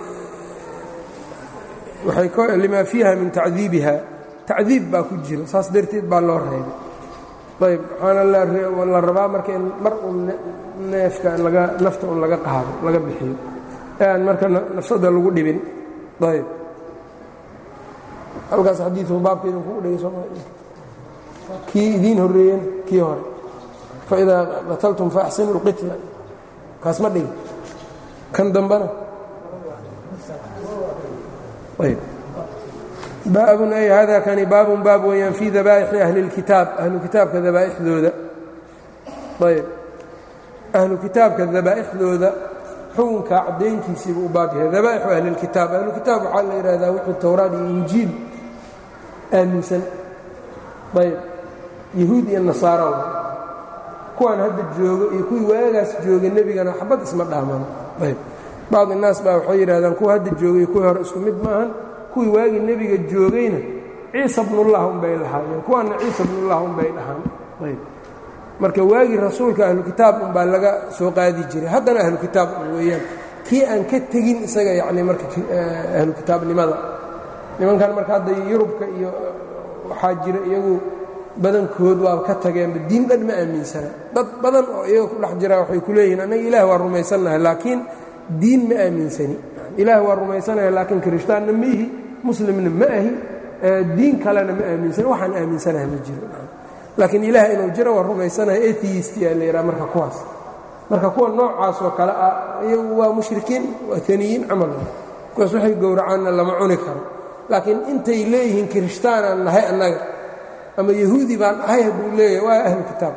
lima fiiha min tacdiibiha tacdiib baa ku jira saas darteed baa loo reebay ayb waxaana la rabaa marka in mar un neefka laga nafta un laga qaado laga bixiyo ee aan marka nafsada lagu dhibin ayb halkaas xadiiu baabka idinkugu dhigay sooma kii idiin horreeyeen kii hore faidaa qataltum faaxsinu اlqitla kaas ma dhigi kan dambana baabun ay hada kani baabun baab weeyaan fii dabaa'ixi ahli اlkitaab ahlu kitaabka dabaa'ixdooda ayb ahlu kitaabka dabaa'ixdooda xukunka caddayntiisiibuu u baab yahay dabaa'ixu ahli اlkitaab ahlu kitaab waxaa la yidhahdaa wixii towraad iyo injiil aaminsan ayb yahuud iyo nasaara kuwaan hadda joogo iyo kuwii waagaas jooga nebigana xabad isma dhaaman ayb bacd innaas baa waxay yidhahdaan kuwa hadda joogay kuwii hore isku mid maahan kuwii waagii nebiga joogayna ciisa bnullah unbay lahaayeen kuwaanna ciisa bnullah unbay dhahaan ayb marka waagii rasuulka ahlu kitaab unbaa laga soo qaadi jiray haddana ahlu kitaab un weeyaan kii aan ka tegin isaga yacni marka ahlu kitaabnimada nimankan marka hadda yurubka iyo waxaa jira iyagu badankood waa ka tageenba diin dhan ma aaminsana dad badan oo iyaga ku dhex jiraa waxay ku leeyihiin annaga ilaah waa rumaysannahay laakiin diin ma aaminsani ilaah waa rumaysanahay laakiin kirishtaanna ma ihi muslimna ma ahi diin kalena ma aaminsani waxaan aaminsanahay ma jiro laakiin ilaah inuu jiro waa rumaysanahay atheistiyaa la yidhaha marka kuwaas marka kuwa noocaas oo kale ah iyagu waa mushrikiin waa aniyiin camal kuwaas waxay gowracaanna lama cuni karo laakiin intay leeyihiin kirishtaanaan nahay annaga ama yahuudi baan ahay hadduu leeyahay waa ahlu kitaab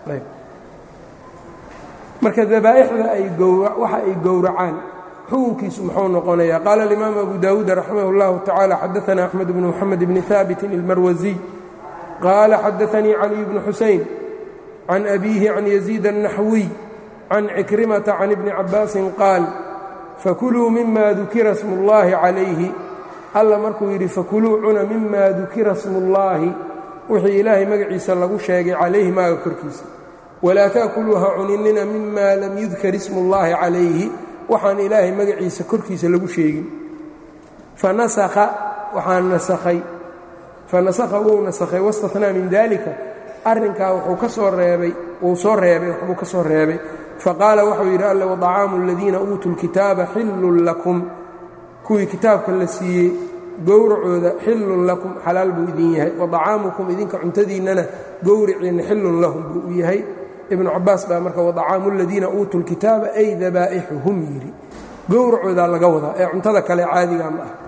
marka dabaa'ixda ay waxa ay gowracaan xukunkiisu muxuu noqonayaa qaala alimaam abu daawuud raximah اllahu tacala xadaana axmed bnu moxamed bni haabitin ilmarwasiy qaala xadaanii caliy bnu xusayn can abiihi can yaziid الnaxwiy can cikrimata can ibni cabaasin qaal fakuluu mima dukira smu اllahi calayhi alla markuu yidhi fakuluu cuna mima dukira smu اllahi wixii ilaahay magaciisa lagu sheegay calayhi maaga korkiisa walaa taakuluu ha cuninina mima lam yudkar ismu اllahi calayhi waxaan ilaahay magaciisa korkiisa lagu sheegin fanasakha waxaa nasakhay fanasakha wuu nasakhay wastahnaa min dalika arrinkaa wuxuu ka soo reebay wuu soo reebay waxbuu ka soo reebay faqaala wuxuu yidhi alle wadacaamu aladiina uutuu lkitaaba xillun lakum kuwii kitaabka la siiyey gowracooda xillun lakum xalaal buu idin yahay wadacaamukum idinka cuntadiinnana gowriciinna xillun lahum buu u yahay ibnu cabaas baa marka wadacaamu aladiina uutuu lkitaaba ay dabaa'ixuhum yidhi gowracoodaa laga wadaa ee cuntada kale caadiga ma ah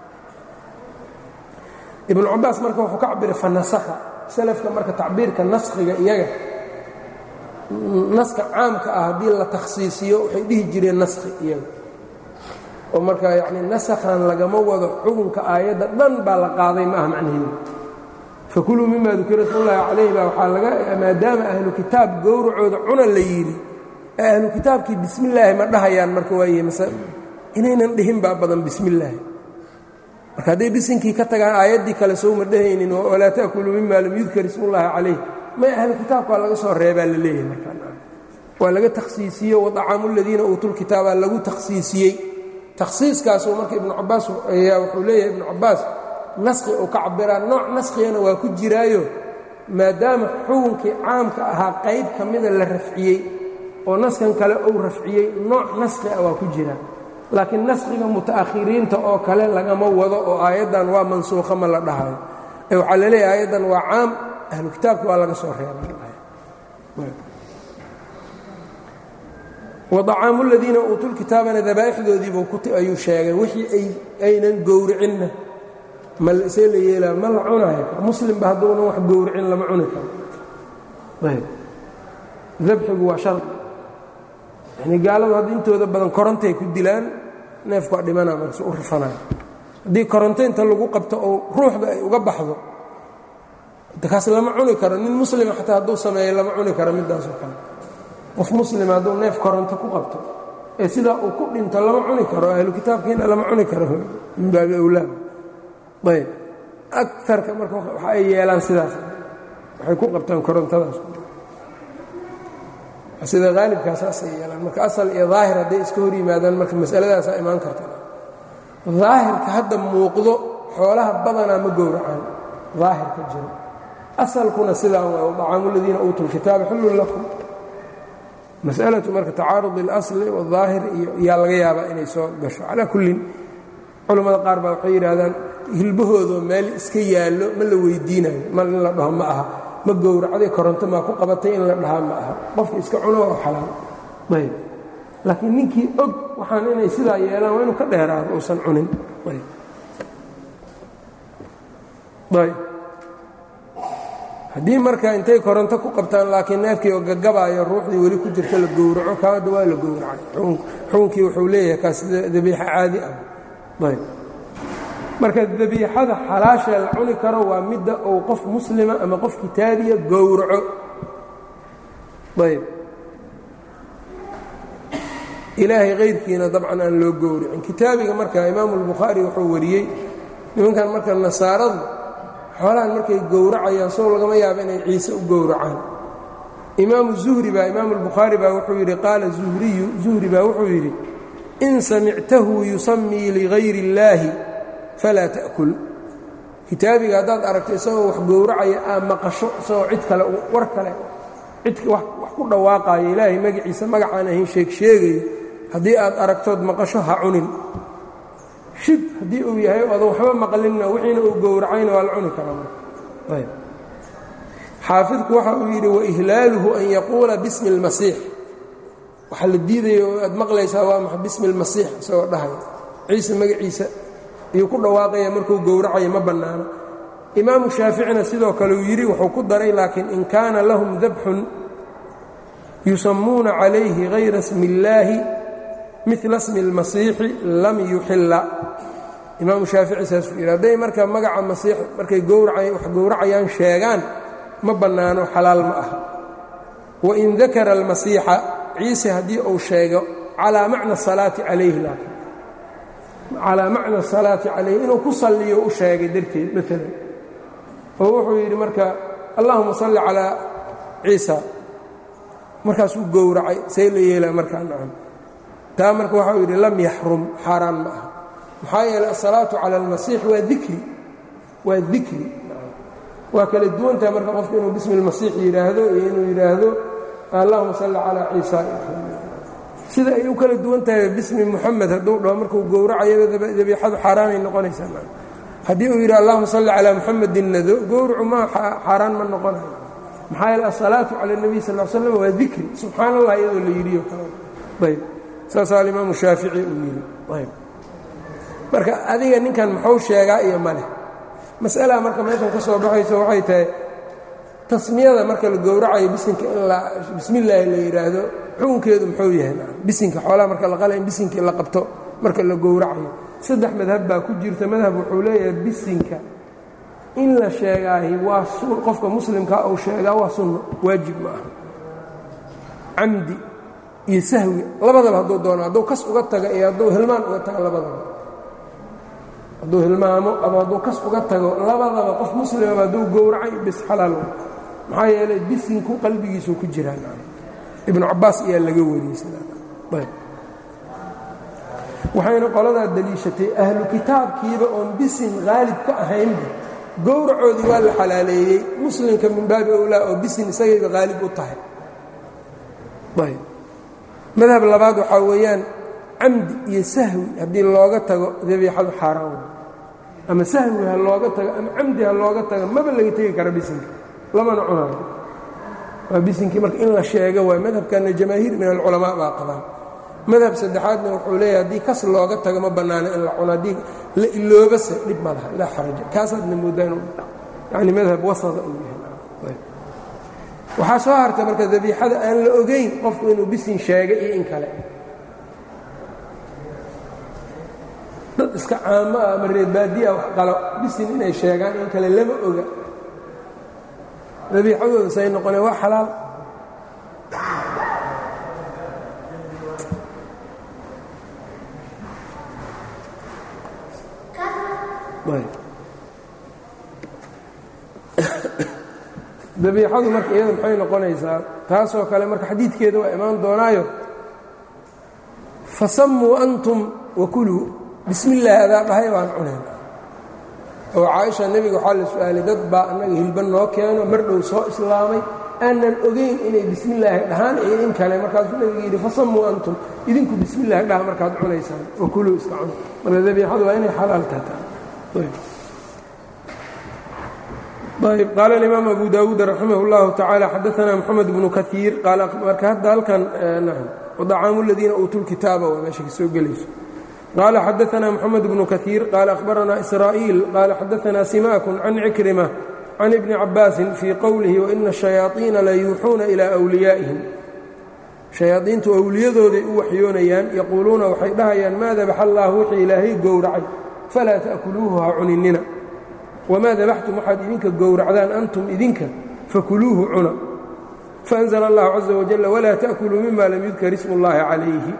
ibnu cabaas marka wuxuu ka cabiray fanasakha salafka marka tacbiirka naskhiga iyaga naska caamka ah haddii la takhsiisiyo waxay dhihi jireen naskhi iyaga oo marka yacni nasakhan lagama wado xukunka aayadda dhan baa la qaaday ma aha macnaheedu fakuluu mima dukira smullaahi calayh baa waxaa laga maadaama ahlu kitaab gowracooda cuna la yidhi ee ahlu kitaabkii bismillaahi ma dhahayaan marka waaye mase inaynan dhihin baa badan bismillaahi marka hadday bisinkii ka tagaan aayaddii kale sowma dhehaynin walaa ta'kuluu mima lam yudkar ismullaahi calayh may ahlu kitaabka waa laga soo reebaa la leeyahay markawaa laga takhsiisiye wadacaamu ladiina uutul kitaabaa lagu takhsiisiyey takhsiiskaasuu marka ibnu cabaas ayaa wuxuu leeyahay ibnu cabaas naskhi uu ka cabiraa nooc naskhigana waa ku jiraayo maadaama xukunkii caamka ahaa qayb ka mida la rafciyey oo naskan kale uu rafciyey nooc naskhi ah waa ku jira laakiin naskhiga muta'akhiriinta oo kale lagama wado oo aayaddan waa mansuukha ma la dhahayo ee waxaa la leeyahay aayaddan waa caam ahlu kitaabka waa laga soo reebay wadacaamu ladiina uutul kitaabana dabaa'ixdoodiibuu ayuu sheegay wixii aynan gowricinna see la yeelaa ma la cunayo muslimba hadduunan wax gowricin lama cuni karo ayb dabxigu waa shardi yani gaaladu hadda intooda badan korontay ku dilaan neefku waa dhimana marse u rifanayo haddii koronto inta lagu qabto oo ruuxda ay uga baxdo kaas lama cuni karo nin muslima xataa hadduu sameeyo lama cuni karo midaasoo kale qof muslima hadduu neef koronto ku qabto ee sidaa uu ku dhinto lama cuni karo ahlu kitaabkiina lama cuni karo min baabi awlaad ayb aarka marka waxa ay yeelaan sidaas waxay ku qabtaan korontadaas sida haalibkaa saasay yeelaan marka asal iyo daahir hadday iska hor yimaadaan marka masaladaasaa imaan karta daahirka hadda muuqdo xoolaha badanaa ma gowracaan daahirka jiro asalkuna sidaa waa dacaamu ladiina uutuu lkitaaba xullun lakum masalatu marka tacaarud اlasli wاdaahir iyo yaa laga yaabaa inay soo gasho calaa kullin culammada qaar baa waxay yidhaahdaan hilbahoodoo meel iska yaallo ma la weydiinayo ma in la dhaho ma aha ma gowracday koronto maa ku qabatay in la dhahaa ma aha qofka iska cuno oo xalaal ayb laakiin ninkii og waxaan inay sidaa yeelaan waa inuu ka dheeraado uusan cunin ayb haddii marka intay koronto ku qabtaan laakiin neefkii oo gagabaayo ruuxdii weli ku jirta la gowraco kaada waa la gowracay xukunkii wuxuu leeyahay kaas dabiixo caadi ah ayb marka dabiixada xalaashee la cuni karo waa midda uu qof muslima ama qof kitaabiya gowraco ayb ilaahay kayrkiina dabcan aan loo gowracin kitaabiga marka imaamu albukhaari wuxuu wariyey nimankan marka nasaaradu xoolahan markay gowracayaan sow lagama yaabo inay ciise u gowracaan imaamu zuhri baa imaamu albukhaari baa wuxuu yidhi qaala zuhriyu zuhri baa wuxuu yidhi in samictahu yusamii ligayri اllaahi falaa ta'kul kitaabiga haddaad aragto isagoo wax gowracaya aa maqasho isagoo cid kale war kale cid wax ku dhawaaqaayo ilaahay magaciisa magacaan ahayn sheeg sheegayo haddii aad aragtood maqasho ha cunin shib haddii uu yahay oodan waxba maqlinna wixiina uu gowracayna waa la cuni karaa xaafidku waxa uu yidhi waihlaaluhu an yaquula bismi اlmasiix waxaa la diidaya oo aad maqlaysaa waa maxa bismi اlmasiix isagoo dhahaya ciise magaciisa ayuu ku dhawaaqaya markuu gowracaya ma bannaano imaamu shaaficina sidoo kale uu yidhi wuxuu ku daray laakiin in kaana lahum dabxun yusammuuna calayhi hayra smi اllaahi mila smi اlmasiixi lam yuxilla imaamu shaafici saasuu yidhi hadday marka magaca masiix markay wax gowracayaan sheegaan ma bannaano xalaal ma aha wain dakara almasiixa ciise haddii uu sheego calaa macna asalaati calayhi laakiin calaa macna asalaati calayhi inuu ku salliyo u sheegay darteed maalan oo wuxuu yidhi marka allahuma salli calaa ciisa markaasuu gowracay see la yeelaa markaa nacam taa marka waxau yidhi lam yaxrum xaaraan ma aha maxaa yeeley asalaatu cala almasiix waa dikri waa dikri waa kala duwantaha marka qofku inuu bismi اlmasiix yidhaahdo iyo inuu yidhaahdo allahuma salli calaa ciisa sida ay u kala duwan tahay bismi muxamed hadduu dhaho markuu gowracayaba dabiixadu xaaraanay noqonaysaa haddii uu yidhi allahuma salli calaa muxamedin nado gowracu ma xaaraan ma noqonayo maxaa yeele asalaatu cala اnebiy sal l slam waa dikri subxaan allah iyadoo la yidhiyo ayb saasaa alimaamu shaafici uu yidhi ayb marka adiga ninkan muxuu sheegaa iyo maleh mas'alaa marka meeshan ka soo baxayso waxay tahay tasmiyada marka la gowracayo bisinka in la bismillaahi la yidhaahdo xukunkeedu muxuu yahay bisinka xoolaha marka la qala in bisinkii la qabto marka la gowracayo saddex madhab baa ku jirta madhab wuxuu leeyahay bisinka in la sheegaahi waa qofka muslimkaa uu sheegaa waa sunno waajib ma aha camdi iyo sahwi labadaba hadduu doono hadduu kas uga taga iyo hadduu hilmaan uga tago labadaba hadduu hilmaamo ama hadduu kas uga tago labadaba qof muslimaba hadduu gowracay bis xalaal maxaa yeelay bisinku qalbigiisuu ku jiraan ibnu cabaas ayaa laga wariyey waxayna qoladaa deliishatay ahlu kitaabkiiba oon bisin haalib ka ahaynba gowracoodii waa la xalaaleeyey muslimka min baabi owlaa oo bisin isagayba haalib u tahay ayb madhab labaad waxaa weeyaan camdi iyo sahwi haddii looga tago dabiixadu xaaraan ama sahwi ha looga tago ama camdi ha looga tago maba laga tegi kara bisinka lamana cunayo waa bisinkii marka in la sheego waay madhabkana jamaahiir min alculamaa baa qabaan madhab saddexaadna wuxuu leeyahay haddii kas looga tago ma bannaano in la cuno haddii la iloobase dhib ma laha laa xaraja kaasaadna moodaa inuu yani madhab wasada uu yahay waxaa soo harta marka dabiixada aan la ogayn qofku inuu bisin sheegay iyo in kale dad iska caamo ah ama reerbaadiya wax qalo bisin inay sheegaan in kale lama oga dabiixadooda say noqoneen waa xalaal dabiixadu marka iyada maxay noqonaysaa taasoo kale marka xadiidkeeda waa imaan doonaayo fasammuu antum wakuluu bismi illaahi adaa dhahay baan cunayn oo caaisha nebiga waxaa la su-aalay dad baa annaga hilba noo keeno mar dhow soo islaamay aanan ogayn inay bismillaahi dhahaan iyo in kale markaasuu nebiga yidhi fasammuu antum idinku bismillahi dhaha markaad cunaysaan wakuluu iska cuna marka dabiixadu waa inay xalaal tataa ayb qaala alimaam abu daawuud raximah اllahu tacaala xadaana moxamed bnu kaiir marka hadda halkan wdacaamu ladiina uutuu lkitaaba waa meesha ka soo gelayso qaala xadaana moxamed bnu kaiir qaala ahbaranaa israa'iil qaala xadaana simaakun can cikrima can ibni cabaasin fii qowlihi waina الشhayaaطiina la yuuxuuna ilaa wliyaa'ihim shayaadiintu awliyadooday u waxyoonayaan yaquuluuna waxay dhahayaan maa dabaxa allah wixii ilaahay gowracay falaa ta'kuluuhu ha cuninina wmaa dabaxtum waxaad idinka gowracdaan antum idinka fakuluuhu cuna faأnzla اllahu caزa wajal walaa taأkuluu mima lam yudkar ismu اllahi calayhi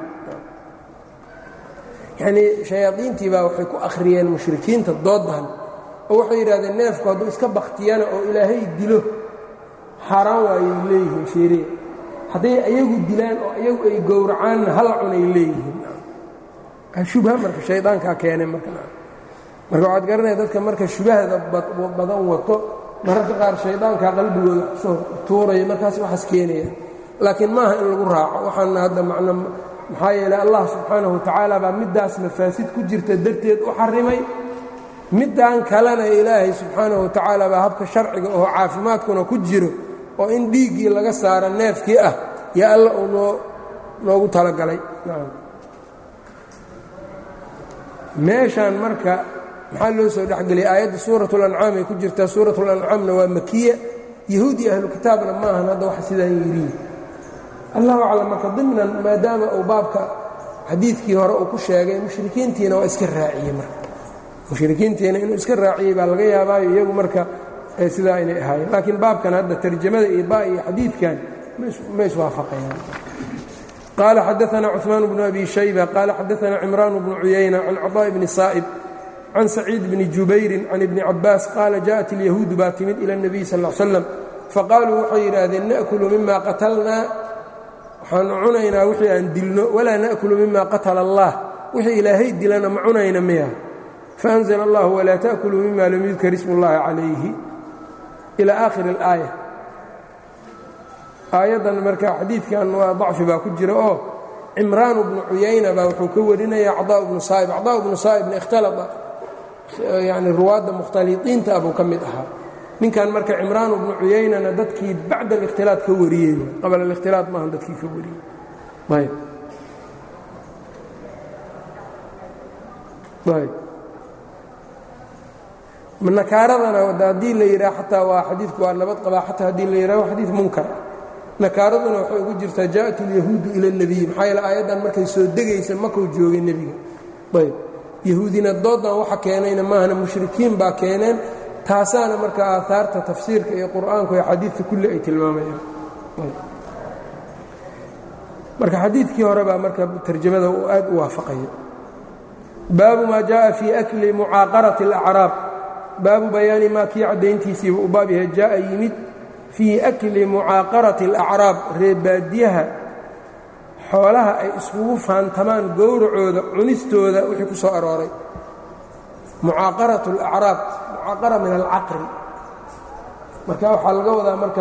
yanii shayaadiintii baa waxay ku akhriyeen mushrikiinta doodan oo waxay yidhahdeen neefku hadduu iska baktiyana oo ilaahay dilo xaaraan waayay leeyihiin fiiriya hadday ayagu dilaan oo ayagu ay gowracaanna hal cunay leeyihiin shubha marka shaydaankaa keenay marka marka waxaad garanaya dadka marka shubahda badan wato mararka qaar shaydaankaa qalbigooda kusoo tuuraya markaas waxaas keenaya laakiin maaha in lagu raaco waxaana hadda macno maxaa yeeley allah subxaanahu watacaala baa middaas mafaasid ku jirta darteed u xarimay middan kalena ilaahay subxaanahu watacaala baa habka sharciga oo caafimaadkuna ku jiro oo in dhiiggii laga saaro neefkii ah yaa alla uu noo noogu talagalay meeshaan marka maxaa loo soo dhexgeliyay aayadda suurat اlancaam ay ku jirtaa suurat اlancaamna waa makiya yahuud iyo ahlu kitaabna maahan hadda wax sidaan yiriin allahu aclam marka dimnan maadaama uu baabka xadiidkii hore uu ku sheegay mushrikiintiina waa iska raaciyey marka mushrikiintiina inuu iska raaciyey baa laga yaabaayo iyagu marka sidaa inay ahaayeen laakiin baabkan hadda tarjamada iyo ba iyo xadiidkan ma iswaafaqayaan qaala xadaana cuثmaan bnu abi shayba qaala xadaana cimraan bnu cuyayna can caطaaءi bni saa'ib can saciid bni jubayrin can ibni cabaas qaala jaءat اlyahuudu baa timid ila الnabiy sal ا slam faqaaluu waxay yidhaahdeen naأkulu mima qatalnaa waxaanu cunaynaa wixii aan dilno walaa naأkulu mima qatala اllah wixii ilaahay dilana ma cunayna miya faأnzla اllah walaa taأkuluu mima lam yudkar ismu اllahi calayhi ilى aakhiri اlaaya aayaddan marka xadiidkan waa dacfi baa ku jira oo cimraanu bnu cuyayna baa wuxuu ka warinaya cadaa bnu saa'ib cadaa bnu saa'ibna ikhtalaa yani ruwaadda mukhtaliiqiinta abuu ka mid ahaa ninkan marka cimraan bnu cuyaynana dadkii bacda alikhtilaad ka wariyey qabla alikhtilaad maaha dadkii ka wariyey ayb ayb nakaaradana haddii la yidhaha xataa waa xadiidku waa nabad qabaa xataa haddii la yidhaha waa xadiid munkar nakaaraduna waxay ugu jirtaa jaaءat اlyahuudu ila الnebiy maxaa yeele aayaddan markay soo degaysa makuu joogay nebiga ayb yahuudina doodan waxa keenayna maahana mushrikiin baa keeneen taasaana marka aahaarta tafsiirka iyo qur'aanku iyo xadiidka kulli ay tilmaamayaan marka xadiidkii hore baa marka tarjamada uu aad u waafaqaya baabu maa jaءa fii akli mucaaqaraةi الأcraab baabu bayaani maa kii caddayntiisiiba u baab yahay jaa'a yimid fii akli mucaaqarati alacraab reebaadiyaha xoolaha ay iskugu faantamaan gowracooda cunistooda wixii ku soo arooray mucaaqaratu alacraab mucaaqara min alcaqri marka waxaa laga wadaa marka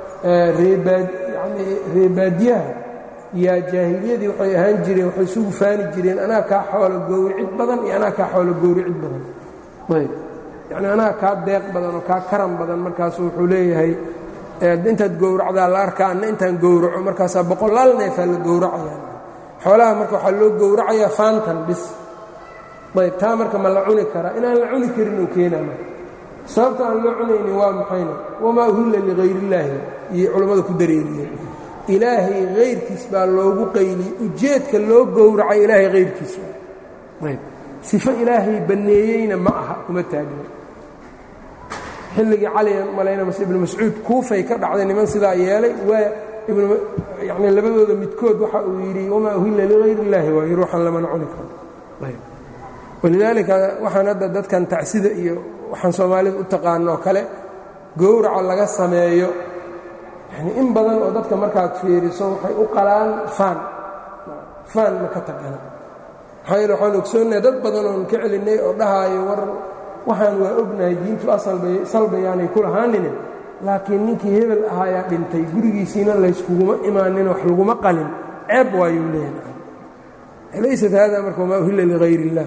yani reebaadiyaha yaa jaahiliyadii waxay ahaan jireen waxay isugu faani jireen anaa kaa xoolo gowricid badan iyo anaa kaa xoolo gowricid badan ayb yacni anaa kaa deeq badan oo kaa karan badan markaasu wuxuu leeyahay intaad gowracdaa la arkaa anna intaan gowraco markaasaa boqolaal neefaa la gowracaya xoolaha marka waxaa loo gowracayaa faantan bis ayb taa marka ma la cuni karaa inaan la cuni karin uu keenaa marka sababta aan loo cunaynin waa maxayna wamaa uhilla lihayrillaahi iyo culammada ku dareeriyeen ilaahay hayrkiis baa loogu qayliyey ujeedka loo gowracay ilaahay hayrkiis ayb sifo ilaahay banneeyeyna ma aha kuma taagna xilligii caligan malayna mase ibnu mascuud kuufay ka dhacday niman sidaa yeelay waa yani labadooda midkood waxa uu yidhi wamaa uhilla ligayr illaahi waayo ruuxan lamana cuni karo walidaalika waxaan hadda dadkan tacsida iyo waxaan soomaalida u taqaano oo kale gowraca laga sameeyo yani in badan oo dadka markaad fiiriso waxay u qalaan faan faan ma ka taqana maxaa yeele waxaan ogsoonnahay dad badan oon ka celinnay oo dhahaayo war waxaan waa ognahay diintu asalbayaanay ku lahaanine laakiin ninkii hebel ahaayaa dhintay gurigiisiina layskuguma imaanin wax laguma qalin ceeb waayuu leeyahay laysat haada marka wamaa uhilla ligayr illah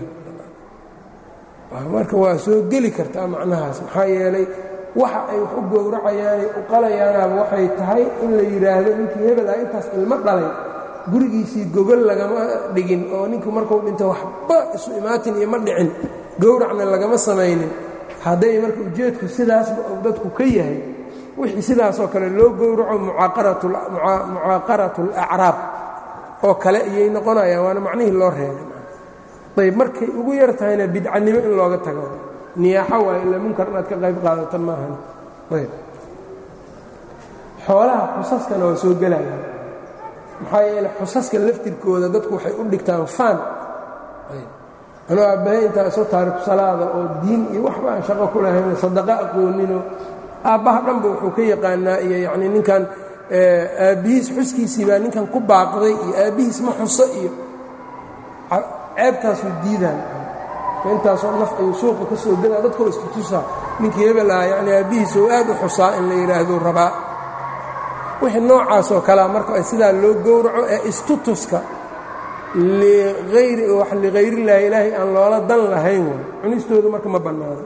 marka waa soo geli kartaa macnahaas maxaa yeelay waxa ay wax u gowracayaanay u qalayaanaaba waxay tahay in la yidhaahdo ninkii hebel ah intaas ilmo dhalay gurigiisii gogol lagama dhigin oo ninku markuu dhinto waxba isu imaatin iyo ma dhicin gowracna lagama samaynin hadday marka ujeedku sidaasba uu dadku ka yahay wixii sidaasoo kale loo gowraco mucaaqaratu alacraab oo kale iyay noqonayaan waana macnihii loo reebay ayb markay ugu yar tahayna bidcanimo in looga tago niyaaxo waay ila munkar inaad ka qayb qaadatan maahan ayb xoolaha xusaskana waa soo gelaya maxaa yeele xusaska laftirkooda dadku waxay u dhigtaan faan anuu aabbahay intaa soo taariku salaada oo diin iyo waxba aan shaqo ku lahayn sadaqo aqooninoo aabbaha dhanba wuxuu ka yaqaanaa iyo yacnii ninkan aabbihiis xuskiisii baa ninkan ku baaqday iyo aabbihiis ma xuso iyo ceebtaasuu diidaan intaasoo naf ayuu suuqa ka soo gelaa dadkoo istutusaa ninkii hebel aha yacnii aabbihiis oo aad u xusaa in la yidhaahdo rabaa wixii noocaasoo kalea marka ay sidaa loo gowraco ee istutuska lihayrillaahi ilaahay aan loola dan lahayn way cunistoodu marka ma bannaado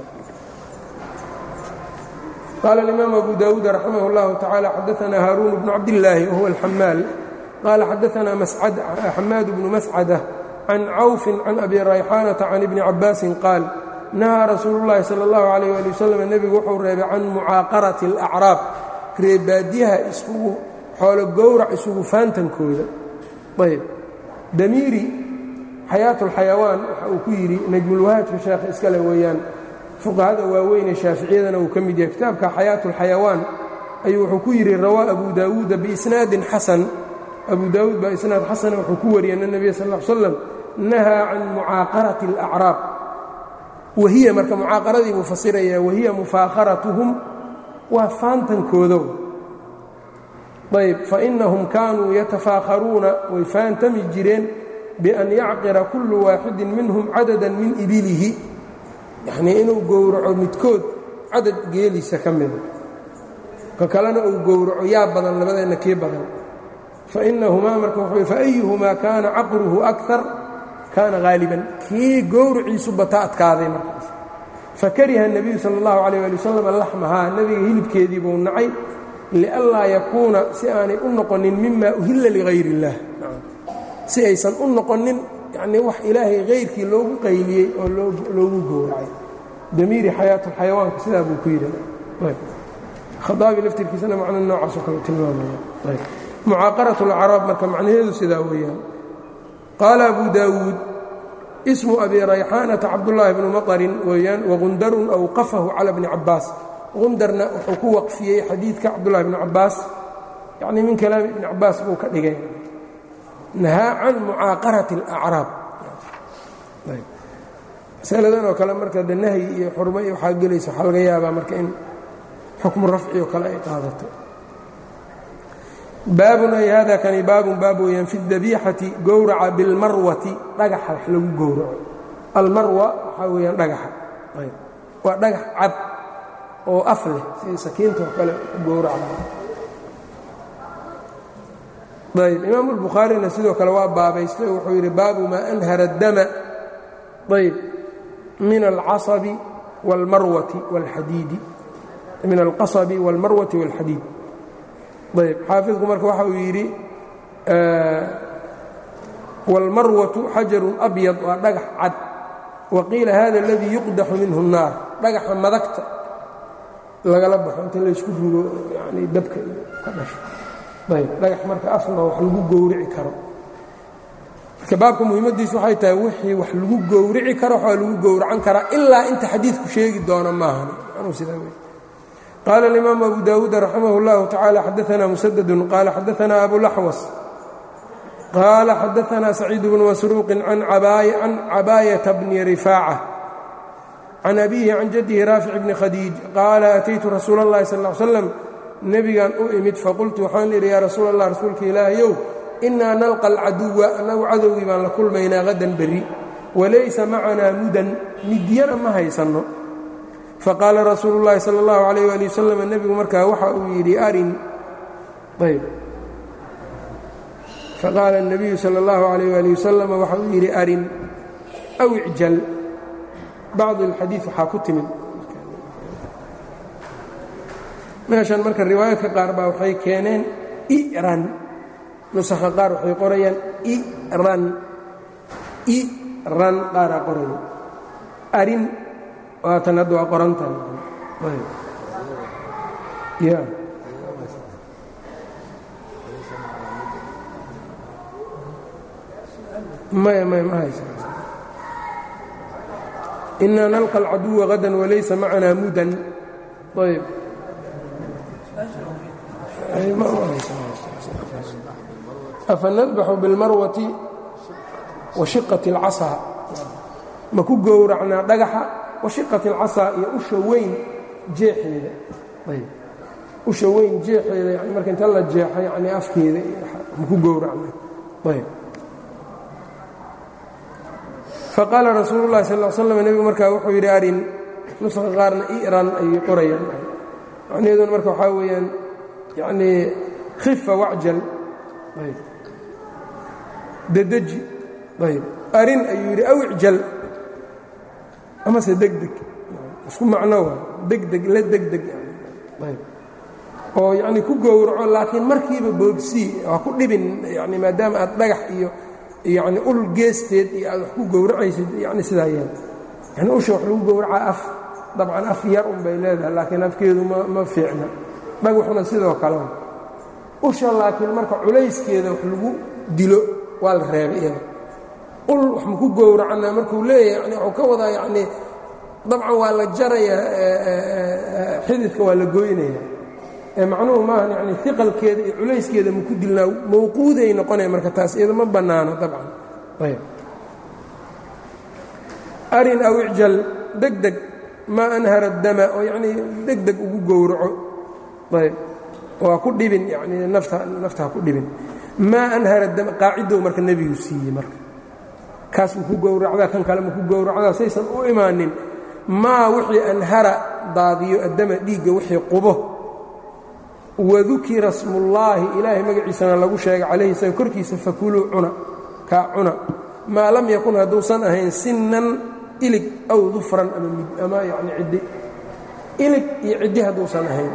qaala alimaam abu daawuud raximah اllahu tacaala xadaanaa haaruun bnu cabdillaahi wahuwa alxamaal qaala xadaanaa xamaad bnu mascada can cawfin can abi rayxaanata can ibni cabaasin qaal nahaa rasuulu llaahi sala اllahu alayh ali wasalam nebigu wuxuu reebay can mucaaqarati alacraab reebaadyaha isugu xoolo gowrac isugu faantankooda ayb damiiri xayaat اlxayawaan waxa uu ku yidhi najmulwahaajka sheekha iskale weeyaan fuqahada waaweynee shaaficiyadana uu ka mid yahay kitaabka xayaat اlxayawaan ayuu wuxuu ku yidhi rawaa abu daawuuda biisnaadin xasan abu daawuud baa isnaad xasana wuxuu ku wariyey ana nebiya sal l slam nahaa can mucaaqarati اlacraab wahiya marka mucaaqaradii buu fasirayaa wahiya mufaakharatuhum waa faantankoodo ayb fainahum kaanuu yatafaakharuuna way faantami jireen bian yacqira kullu waaxidin minhum cadadan min ibilihi yacnii inuu gowraco midkood cadad geeliisa ka mida ka kalena uu gowraco yaa badan labadeenna kii badan fainahumaa marka wuxuu faayuhumaa kaana caqruhu akar kaana haaliban kii gowraciisu bata adkaaday markaas fakariha الnabiyu salى اllahu عalيه ali wasalam laxmahaa nebiga hilibkeedii buu nacay lianlaa yakuuna si aanay u noqonin mima uhilla ligayr اllah si aysan u noqonin yani wax ilaahay hayrkii loogu qayliyey oo loogu gowracay damiiri xayaat اlxayawaanka sidaa buu ku yidhi khaaabi laftirkiisana macno noocaasoo kale tilmaamaya mucaaqaraة اlacraab marka macnaheedu sidaa weeyaan qaala abu daawuud ismu abi rayxaanata cabdullaahi bnu maطrin weeyaan wagundarun awqafahu cala bni cabaas gundarna wuxuu ku waqfiyey xadiidka cabdullahi bni cabaas yacnii min kalaami ibni cabaas buu ka dhigay nahaa can mucaaqarati اlacraab masaladan oo kale marka de nahyi iyo xurmo iyo waxaa gelaysa waxaa laga yaabaa marka in xukmu rafci oo kale ay qaadato baabun ay hada kani baabun baab weeyaan fi اdabiixati gowraca bilmarwati dhagaxa wax lagu gowraco almarwa waxaa weeyaan dhagaxa waa dhagax cad oo af leh sida sakiinta oo kale gowraca ayb imaamu اlbukhaarina sidoo kale waa baabaystay wuxuu yidhi baabu maa anhara اdama ayb min alcasabi wاlmarwati wاlxadiidi min alqasabi wاlmarwati wاlxadiid ayb xaafidku marka waxa uu yidhi wاlmarwatu xajarun abyad waa dhagax cad wa qiila hada اladii yuqdaxu minhu الnaar dhagaxa madagta lagala baxo inta laysku rugo yani dabka ka dhasho ayb dhagax marka afna wax lagu gowrici karo marka baabka muhiimadiisu waxay tahay wixii wax lagu gowrici karo waxaa lagu gowracan karaa ilaa inta xadiidku sheegi doono maahan anuu sidaa wey qال الإmام أbو dاود رحimه الله تaعالى xdثna مسدد qال xdثna أbو لحوص qال xdثna سعيد بن مسروق عن عباية بن رفاعة عن أبيه عن جده rافع بن khديج qال أتyت رasuuل اللhi صلى اه عل سلم nebigan u imid faqultu waxaan idhi yaa rasuul الlah rasuulka ilaahayow إnaa nalقى الcaduوa anagu cadowgii baan la kulmaynaa hadan berri walaysa macanaa mudan midyana ma haysanno faqaala rasuulu اllahi salى اllahu عalayh ali wasalam nebigu markaa waxa uu yidhi arin ayb faqaala الnabiyu salى اllahu عalayh ali wasalam waxa uu yidhi arin aw icjal bacdu اlxadiid waxaa ku timid meeshan marka riwaayaadka qaar baa waxay keeneen iran nusakha qaar waxay qorayaan iran iran qaaraa qoraya arin waatan hadda waa qorantahay ya maya maya ma haysa inaa nalqa alcaduwa hadan walaysa macanaa mudan ayb afa nadbaxu bilmarwati wa shiqati اlcasaa ma ku gowracnaa dhagaxa washiqat alcasaa iyo usha weyn jeexeeda ayb usha weyn jeexeeda yani marka inta la jeexo yani afkeeda maku gowracna ayb faqaala rasuulu llahi sal l slam nebigu markaa wuxuu yidhi arin nuska qaarna iran ayay qorayaan macnaheeduna marka waxaa weeyaan yanii khifa wacjal ayb dedeji ayb arin ayuu yidhi aw icjal amase degdeg isku macno waa degdeg la degdeg ayb oo yacni ku gowraco laakiin markiiba boogsii ha ku dhibin yani maadaama aad dhagax iyo yacni ul geesteed iyo aad wax ku gowracaysid yani sidaa yeel yani usha wax lagu gowracaa af dabcan af yar un bay leedahay laakiin afkeedu ma ma fiicna dhagaxuna sidoo kale usha laakiin marka culayskeeda wax lagu dilo waa la reebay iyada ul wax maku gowracana markuu leeyahay yani wuxuu ka wadaa yacnii dabcan waa la jarayaa xididka waa la goynaya ee macnuhu maahan yani iqalkeeda iyo culayskeeda maku dilnaa mawquuday noqonaya marka taas iyada ma bannaano dabcan ayb arin aw icjal deg deg maa anhara dama oo yacnii deg deg ugu gowraco ayb waa ku dhibin yani nafta nafta ha ku dhibin maa anhara dama qaacidow marka nebigu siiyey marka kaas maku gowracdaa kan kale maku gowracdaa saysan u imaanin maa wixii anhara daadiyo addama dhiigga wixii qubo wadukira smullaahi ilaahay magaciisana lagu sheegay calayhi isaga korkiisa fakuluu cuna kaa cuna maa lam yakun hadduusan ahayn sinnan ilig aw dufran ama yani ciddi ilig iyo ciddi hadduusan ahayn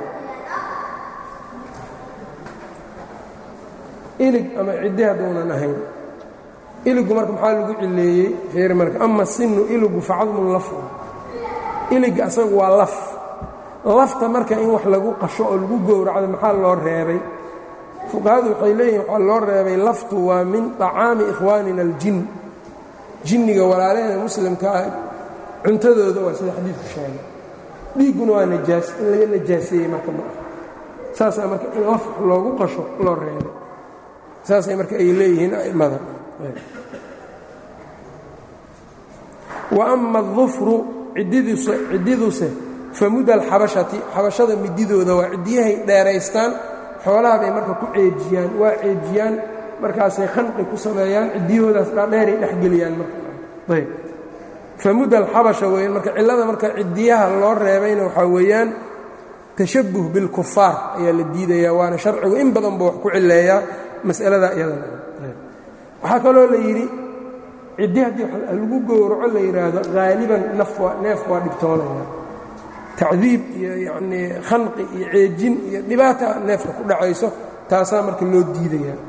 ilig ama ciddi hadduunan ahayn iligu marka maxaa lagu cileeyey feer marka ama sinu iligu facadmun laf ilig asagu waa laf lafta marka in wax lagu qasho oo lagu gowracdo maxaa loo reebay fuqahadu waxay leeyihin waxaa loo reebay laftu waa min طacaami ikhwaanina aljin jinniga walaalahena muslimka ah cuntadooda waa sida xadiidku sheegay dhiigguna waa najaas in laga najaaseeyey marka ma aha saasaa marka in laf loogu qasho loo reebay saasay marka ay leeyihiin a'immada wa ama adufru ciddiduse famuda alxabashati xabashada mididooda waa ciddiyahay dheeraystaan xoolaha bay marka ku ceejiyaan waa ceejiyaan markaasay khanqi ku sameeyaan ciddiyahoodaas dhaadheeray dhexgeliyaan marayb famuda alxabasha weeyaan marka cillada marka ciddiyaha loo reebayna waxaa weeyaan tashabuh bilkufaar ayaa la diidayaa waana sharcigu in badan buu wax ku cileeyaa mas'alada iyadana waxaa kaloo la yidhi ciddi haddii lagu gowraco la yidhaahdo haaliban neefku waa dhibtoonaya tacdiib iyo yacnii khanqi iyo ceejin iyo dhibaata neefka ku dhacayso taasaa marka loo diidayaa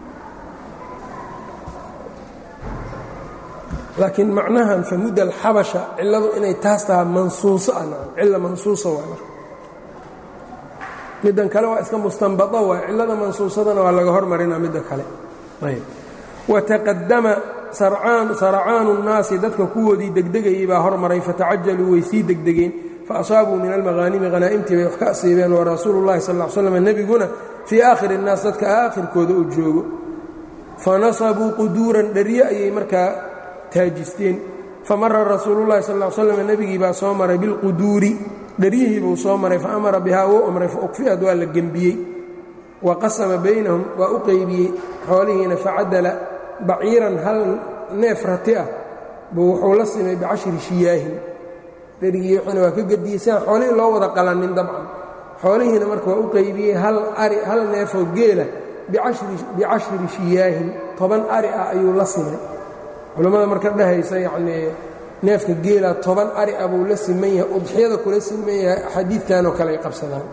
laakiin macnahan famuda alxabasha cilladu inay taas tahaa mansuuso ah cilla mansuusa waa marka middan kale waa iska mustanbado waa cillada mansuusadana waa laga hormarinaa midda kale ayb wataqadama saracaanu nnaasi dadka kuwoodii degdegayay baa hormaray fatacajaluu way sii degdegeen faasaabuu min almaqaanimi hanaa'imtii bay wax ka asiibeen wa rasuulu llahi sal l slam nebiguna fii aakhiri innaas dadka aakhirkooda uu joogo fanasabuu quduuran dherye ayay markaa taajisteen famara rasuulullahi sal l slam nebigii baa soo maray bilquduuri dheryihii buu soo maray fa amara bihaa wuu amray fa ukfi'ad waa la gembiyey wa qasama baynahum waa u qeybiyey xoolihiina facadala baciiran hal neef rati ah buu wuxuu la simay bicashri shiyaahin dherigii wuxuuna waa ka gediyey siaan xoolihii loo wada qalannin dabcan xoolihiina marka waa u qeybiyey hal ari hal neefoo geela bicashri shiyaahin toban ari ah ayuu la simay culammada marka dhehaysa yacnii neefka geela toban ari ah buu la siman yahay udxiyada kula siman yahay xadiidkanoo kale ay qabsadaan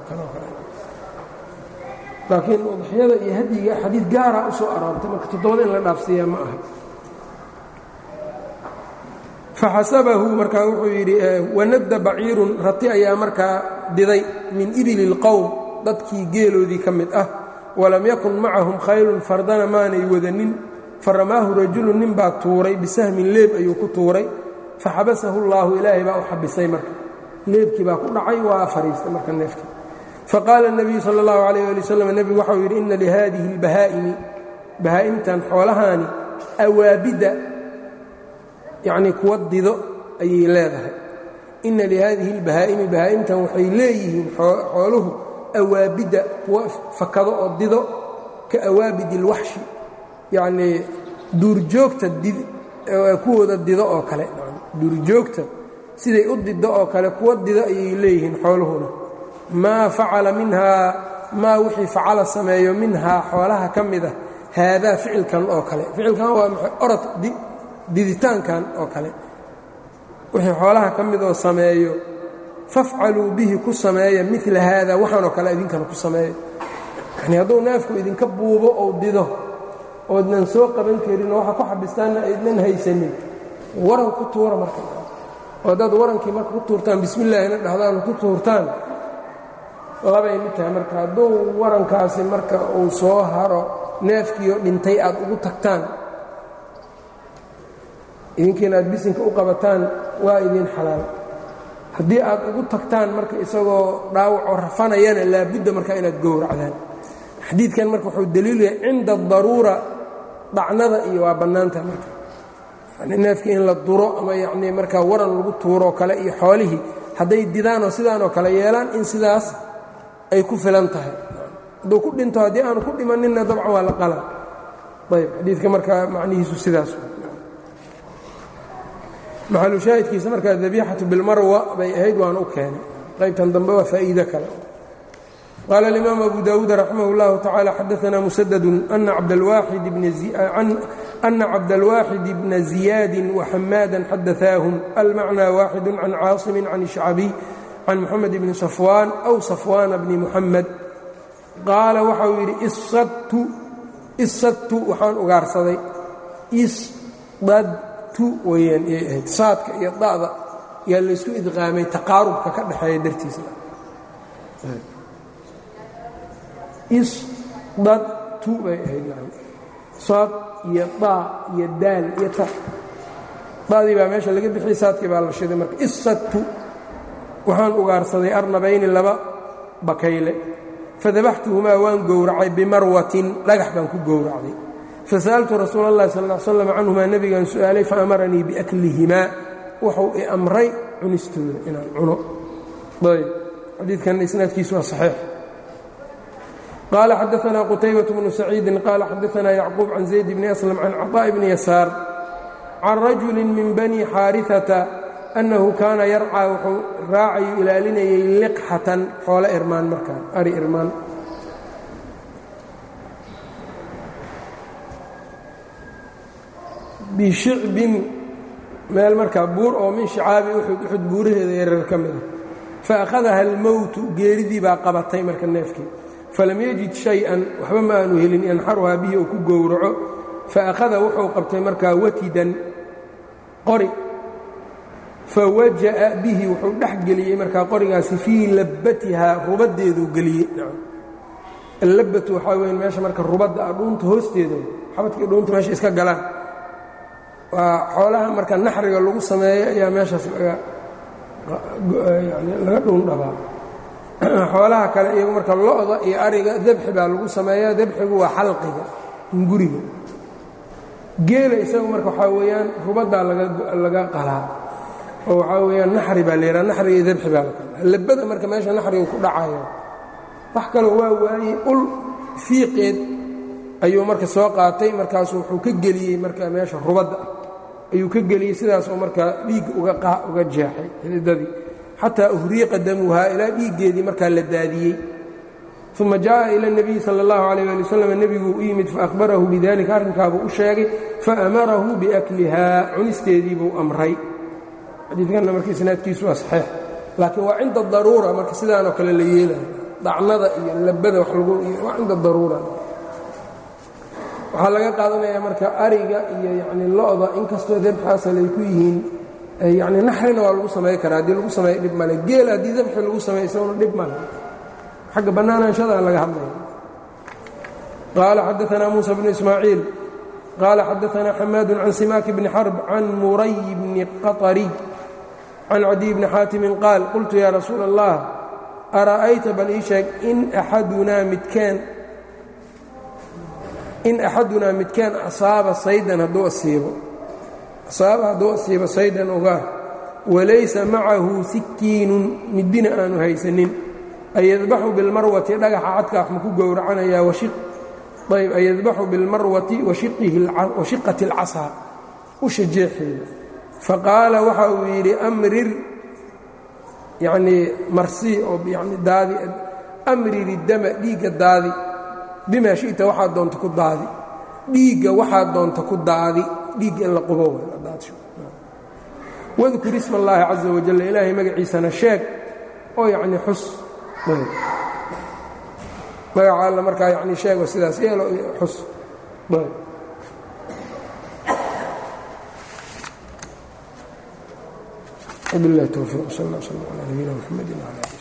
laakiin udxiyada iyo hadyiga xadiid gaara u soo aroortay marka toddobada in la dhaafsiiyaa ma aha faxasabahu markaa wuxuu yidhi wanadda baciirun rati ayaa markaa diday min ibili اlqowm dadkii geeloodii ka mid ah walam yakun macahum khaylun fardana maanay wadanin faramaahu rajulu nin baa tuuray bisahmin leeb ayuu ku tuuray faxabasahu اllaahu ilaahay baa u xabisay marka leebkii baa ku dhacay waa fariistay marka neefkii faqaala الnabiyu salى اllahu alayh ali waslm nebigu waxau yidhi ina lihadihi اlbahaa'imi bahaa'imtan xoolahaani awaabida yacnii kuwa dido ayay leedahay ina lihaadihi اlbahaa'imi bahaa'imtan waxay leeyihiin xooluhu awaabidda kuwa fakado oo dido ka awaabid اlwaxshi yacnii duurjoogta kuwooda dido oo kale duurjoogta siday u dido oo kale kuwa dido ayay leeyihiin xooluhuna maa facala minhaa maa wixii facala sameeyo minhaa xoolaha ka mid ah haadaa ficilkan oo kale ficilkan waa maxay orod diditaankan oo kale wixii xoolaha ka mid oo sameeyo fafcaluu bihi ku sameeya mila haada waxaanoo kale idinkana ku sameeya yanii hadduu neefku idinka buubo ou dido oodnan soo qaban karin oo waxa ku xabistaanna aydnan haysanin waran ku tuura marka oo haddaad warankii marka ku tuurtaan bismillaahina dhahdaan ku tuurtaan labay mid tahay marka hadduu warankaasi marka uu soo haro neefkiioo dhintay aad ugu tagtaan idinkiina aad bisinka u qabataan waa idiin xalaal haddii aad ugu tagtaan marka isagoo dhaawacoo rafanayana laabudda marka inaad gowracdaan xadiidkan marka wuxuu daliilu yahay cinda daruura dhacnada iyo waa bannaantaha marka yani neefkii in la duro ama yacnii markaa waran lagu tuuroo kale iyo xoolihii hadday didaanoo sidaanoo kale yeelaan in sidaas ay ku filan tahay hadduu ku dhinto haddii aanu ku dhimaninna dabcan waa la qala ayb xadiidka markaa macnihiisu sidaas maxalu shaahidkiisa markaa dabiixatu bilmarwa bay ahayd waana u keenay qaybtan dambe waa faa'iido kale qaala alimaam abu daawuud raximah اllahu tacala xadaana musadadu ana cabdalwaaxid أna cabdالwaaxid bna زiyaadi وxamaada xadaثaahum almacnى waaxid can caaصimi can الشhacbiي can mxamed bni صafwaan أw صafwaana bni muxamed qaala waxa uu yidhi isadtu waxaan ugaarsaday isdadtu weyaan iyay ahayd saadka iyo da'da yaa laysku idqaamay taqaarubka ka dhexeeya dartiisa isdadtu bay ahayd saad iyo daa iyo daal iyo ta da'dii baa meesha laga bixiyey saadkii baa la shiday marka isadtu waxaan ugaarsaday arnabayni laba bakayle fadabaxtuhumaa waan gowracay bimarwatin dhagax baan ku gowracday fasa'altu rasuula اllahi sal ا l slam canhumaa nebigaan su'aalay faamaranii biaklihimaa wuxuu i amray cunistooda inaan cuno ayb xadiidkanna isnaadkiisu waa saxiix qaala xadaanaa qutaybaة bnu saciidin qaala xadaanaa yacquub can zayd bni aslam can caطaaء bni yasaar can rajuli min bani xaariثata annahu kaana yarcaa wuxuu raacayu ilaalinayay liqxatan xoolo irmaan markaa ari irmaan bishicbin meel markaa buur oo min shicaabi uxud uxud buuraheeda yarar ka mid ah fa akhadaha almowtu geeridii baa qabatay marka neefkii falam yajid shay-an waxba ma aanu helin yanxaruhaa bihi uu ku gowraco fa akhada wuxuu qabtay markaa watidan qori fawaja'a bihi wuxuu dhex geliyey markaa qorigaasi fii labbatihaa rubaddeeduu geliyey allabatu waxaa weyn meesha marka rubadda ah dhuunta hoosteeda xabadkii dhuunta meesha iska galaan waa xoolaha marka naxriga lagu sameeyo ayaa meeshaas laga laga dhuun dhabaa xoolaha kale iyagu marka lo-da iyo ariga dabxi baa lagu sameeyaa dabxigu waa xalqiga hunguriga geela isagu marka waxaa weeyaan rubaddaa laga qalaa oo waxaa weeyaan naxri baa layihaha naxriga iyo dabxi baa la qalaa labada marka meesha naxriga ku dhacayo wax kaloo waa waayey ul fiiqeed ayuu marka soo qaatay markaasu wuxuu ka geliyey marka meesha rubadda ah ayuu ka geliyey sidaasoo markaa dhiigga uga jeexay xididadii xataa uhriiqa damuhaa ilaa dhiiggeedii markaa la daadiyey uma jaءa ilى الnabiyi salى اllahu عalيه ali wslam nebiguu u yimid faahbarahu bidalika arrinkaabuu u sheegay faamarahu biaklihaa cunisteedii buu amray xadiidkanna marka isnaadkiisu waa saxiix laakiin waa cinda daruura marka sidaanoo kale la yeelayo dacnada iyo labada wax lagu waa cinda daruura waxaa laga qaadanayaa marka ariga iyo yani lo-da inkastoo dabxaasal ay ku yihiin yani naxrina waa lagu samay karaa haddii lagu sameeyo dhib male geel haddii dabxi lagu sameeyo isaguna dhib male xagga bannaanaanshadaa laga hadlaya qaala xadaanaa muusa bnu ismaaciil qaala xadaanaa xamaadu can simaaki bni xarb can muray bni qaطariy can cadiy bni xaatimin qaal qultu yaa rasuula allah ara'ayta bal ii sheeg in axadunaa midkeen in axadunaa midkeen asaaba saydan hadduu asiibo asaaba hadduu asiibo saydan ugaar walaysa macahu sikiinun midina aanu haysanin ayadbaxu bilmarwati dhagaxa cadka wax maku gowracanayaa ayb ayadbaxu bilmarwati washiqati اlcasaa usha jeexeeda faqaala waxa uu yidhi amrir yanii marsii oo yani daadi amriri dama dhiigga daadi bimaa shita waxaad doonta ku daadi dhiigga waxaad doonta ku daadi dhiigga in la qubo wadkur isma اllaahi caza wajal ilaahay magaciisana sheeg oo yacni xus magaca alla markaa yani sheego sidaas yeelo xus وبالله التوفيق صلى الله وسلم على نبينا محمد وعلى اله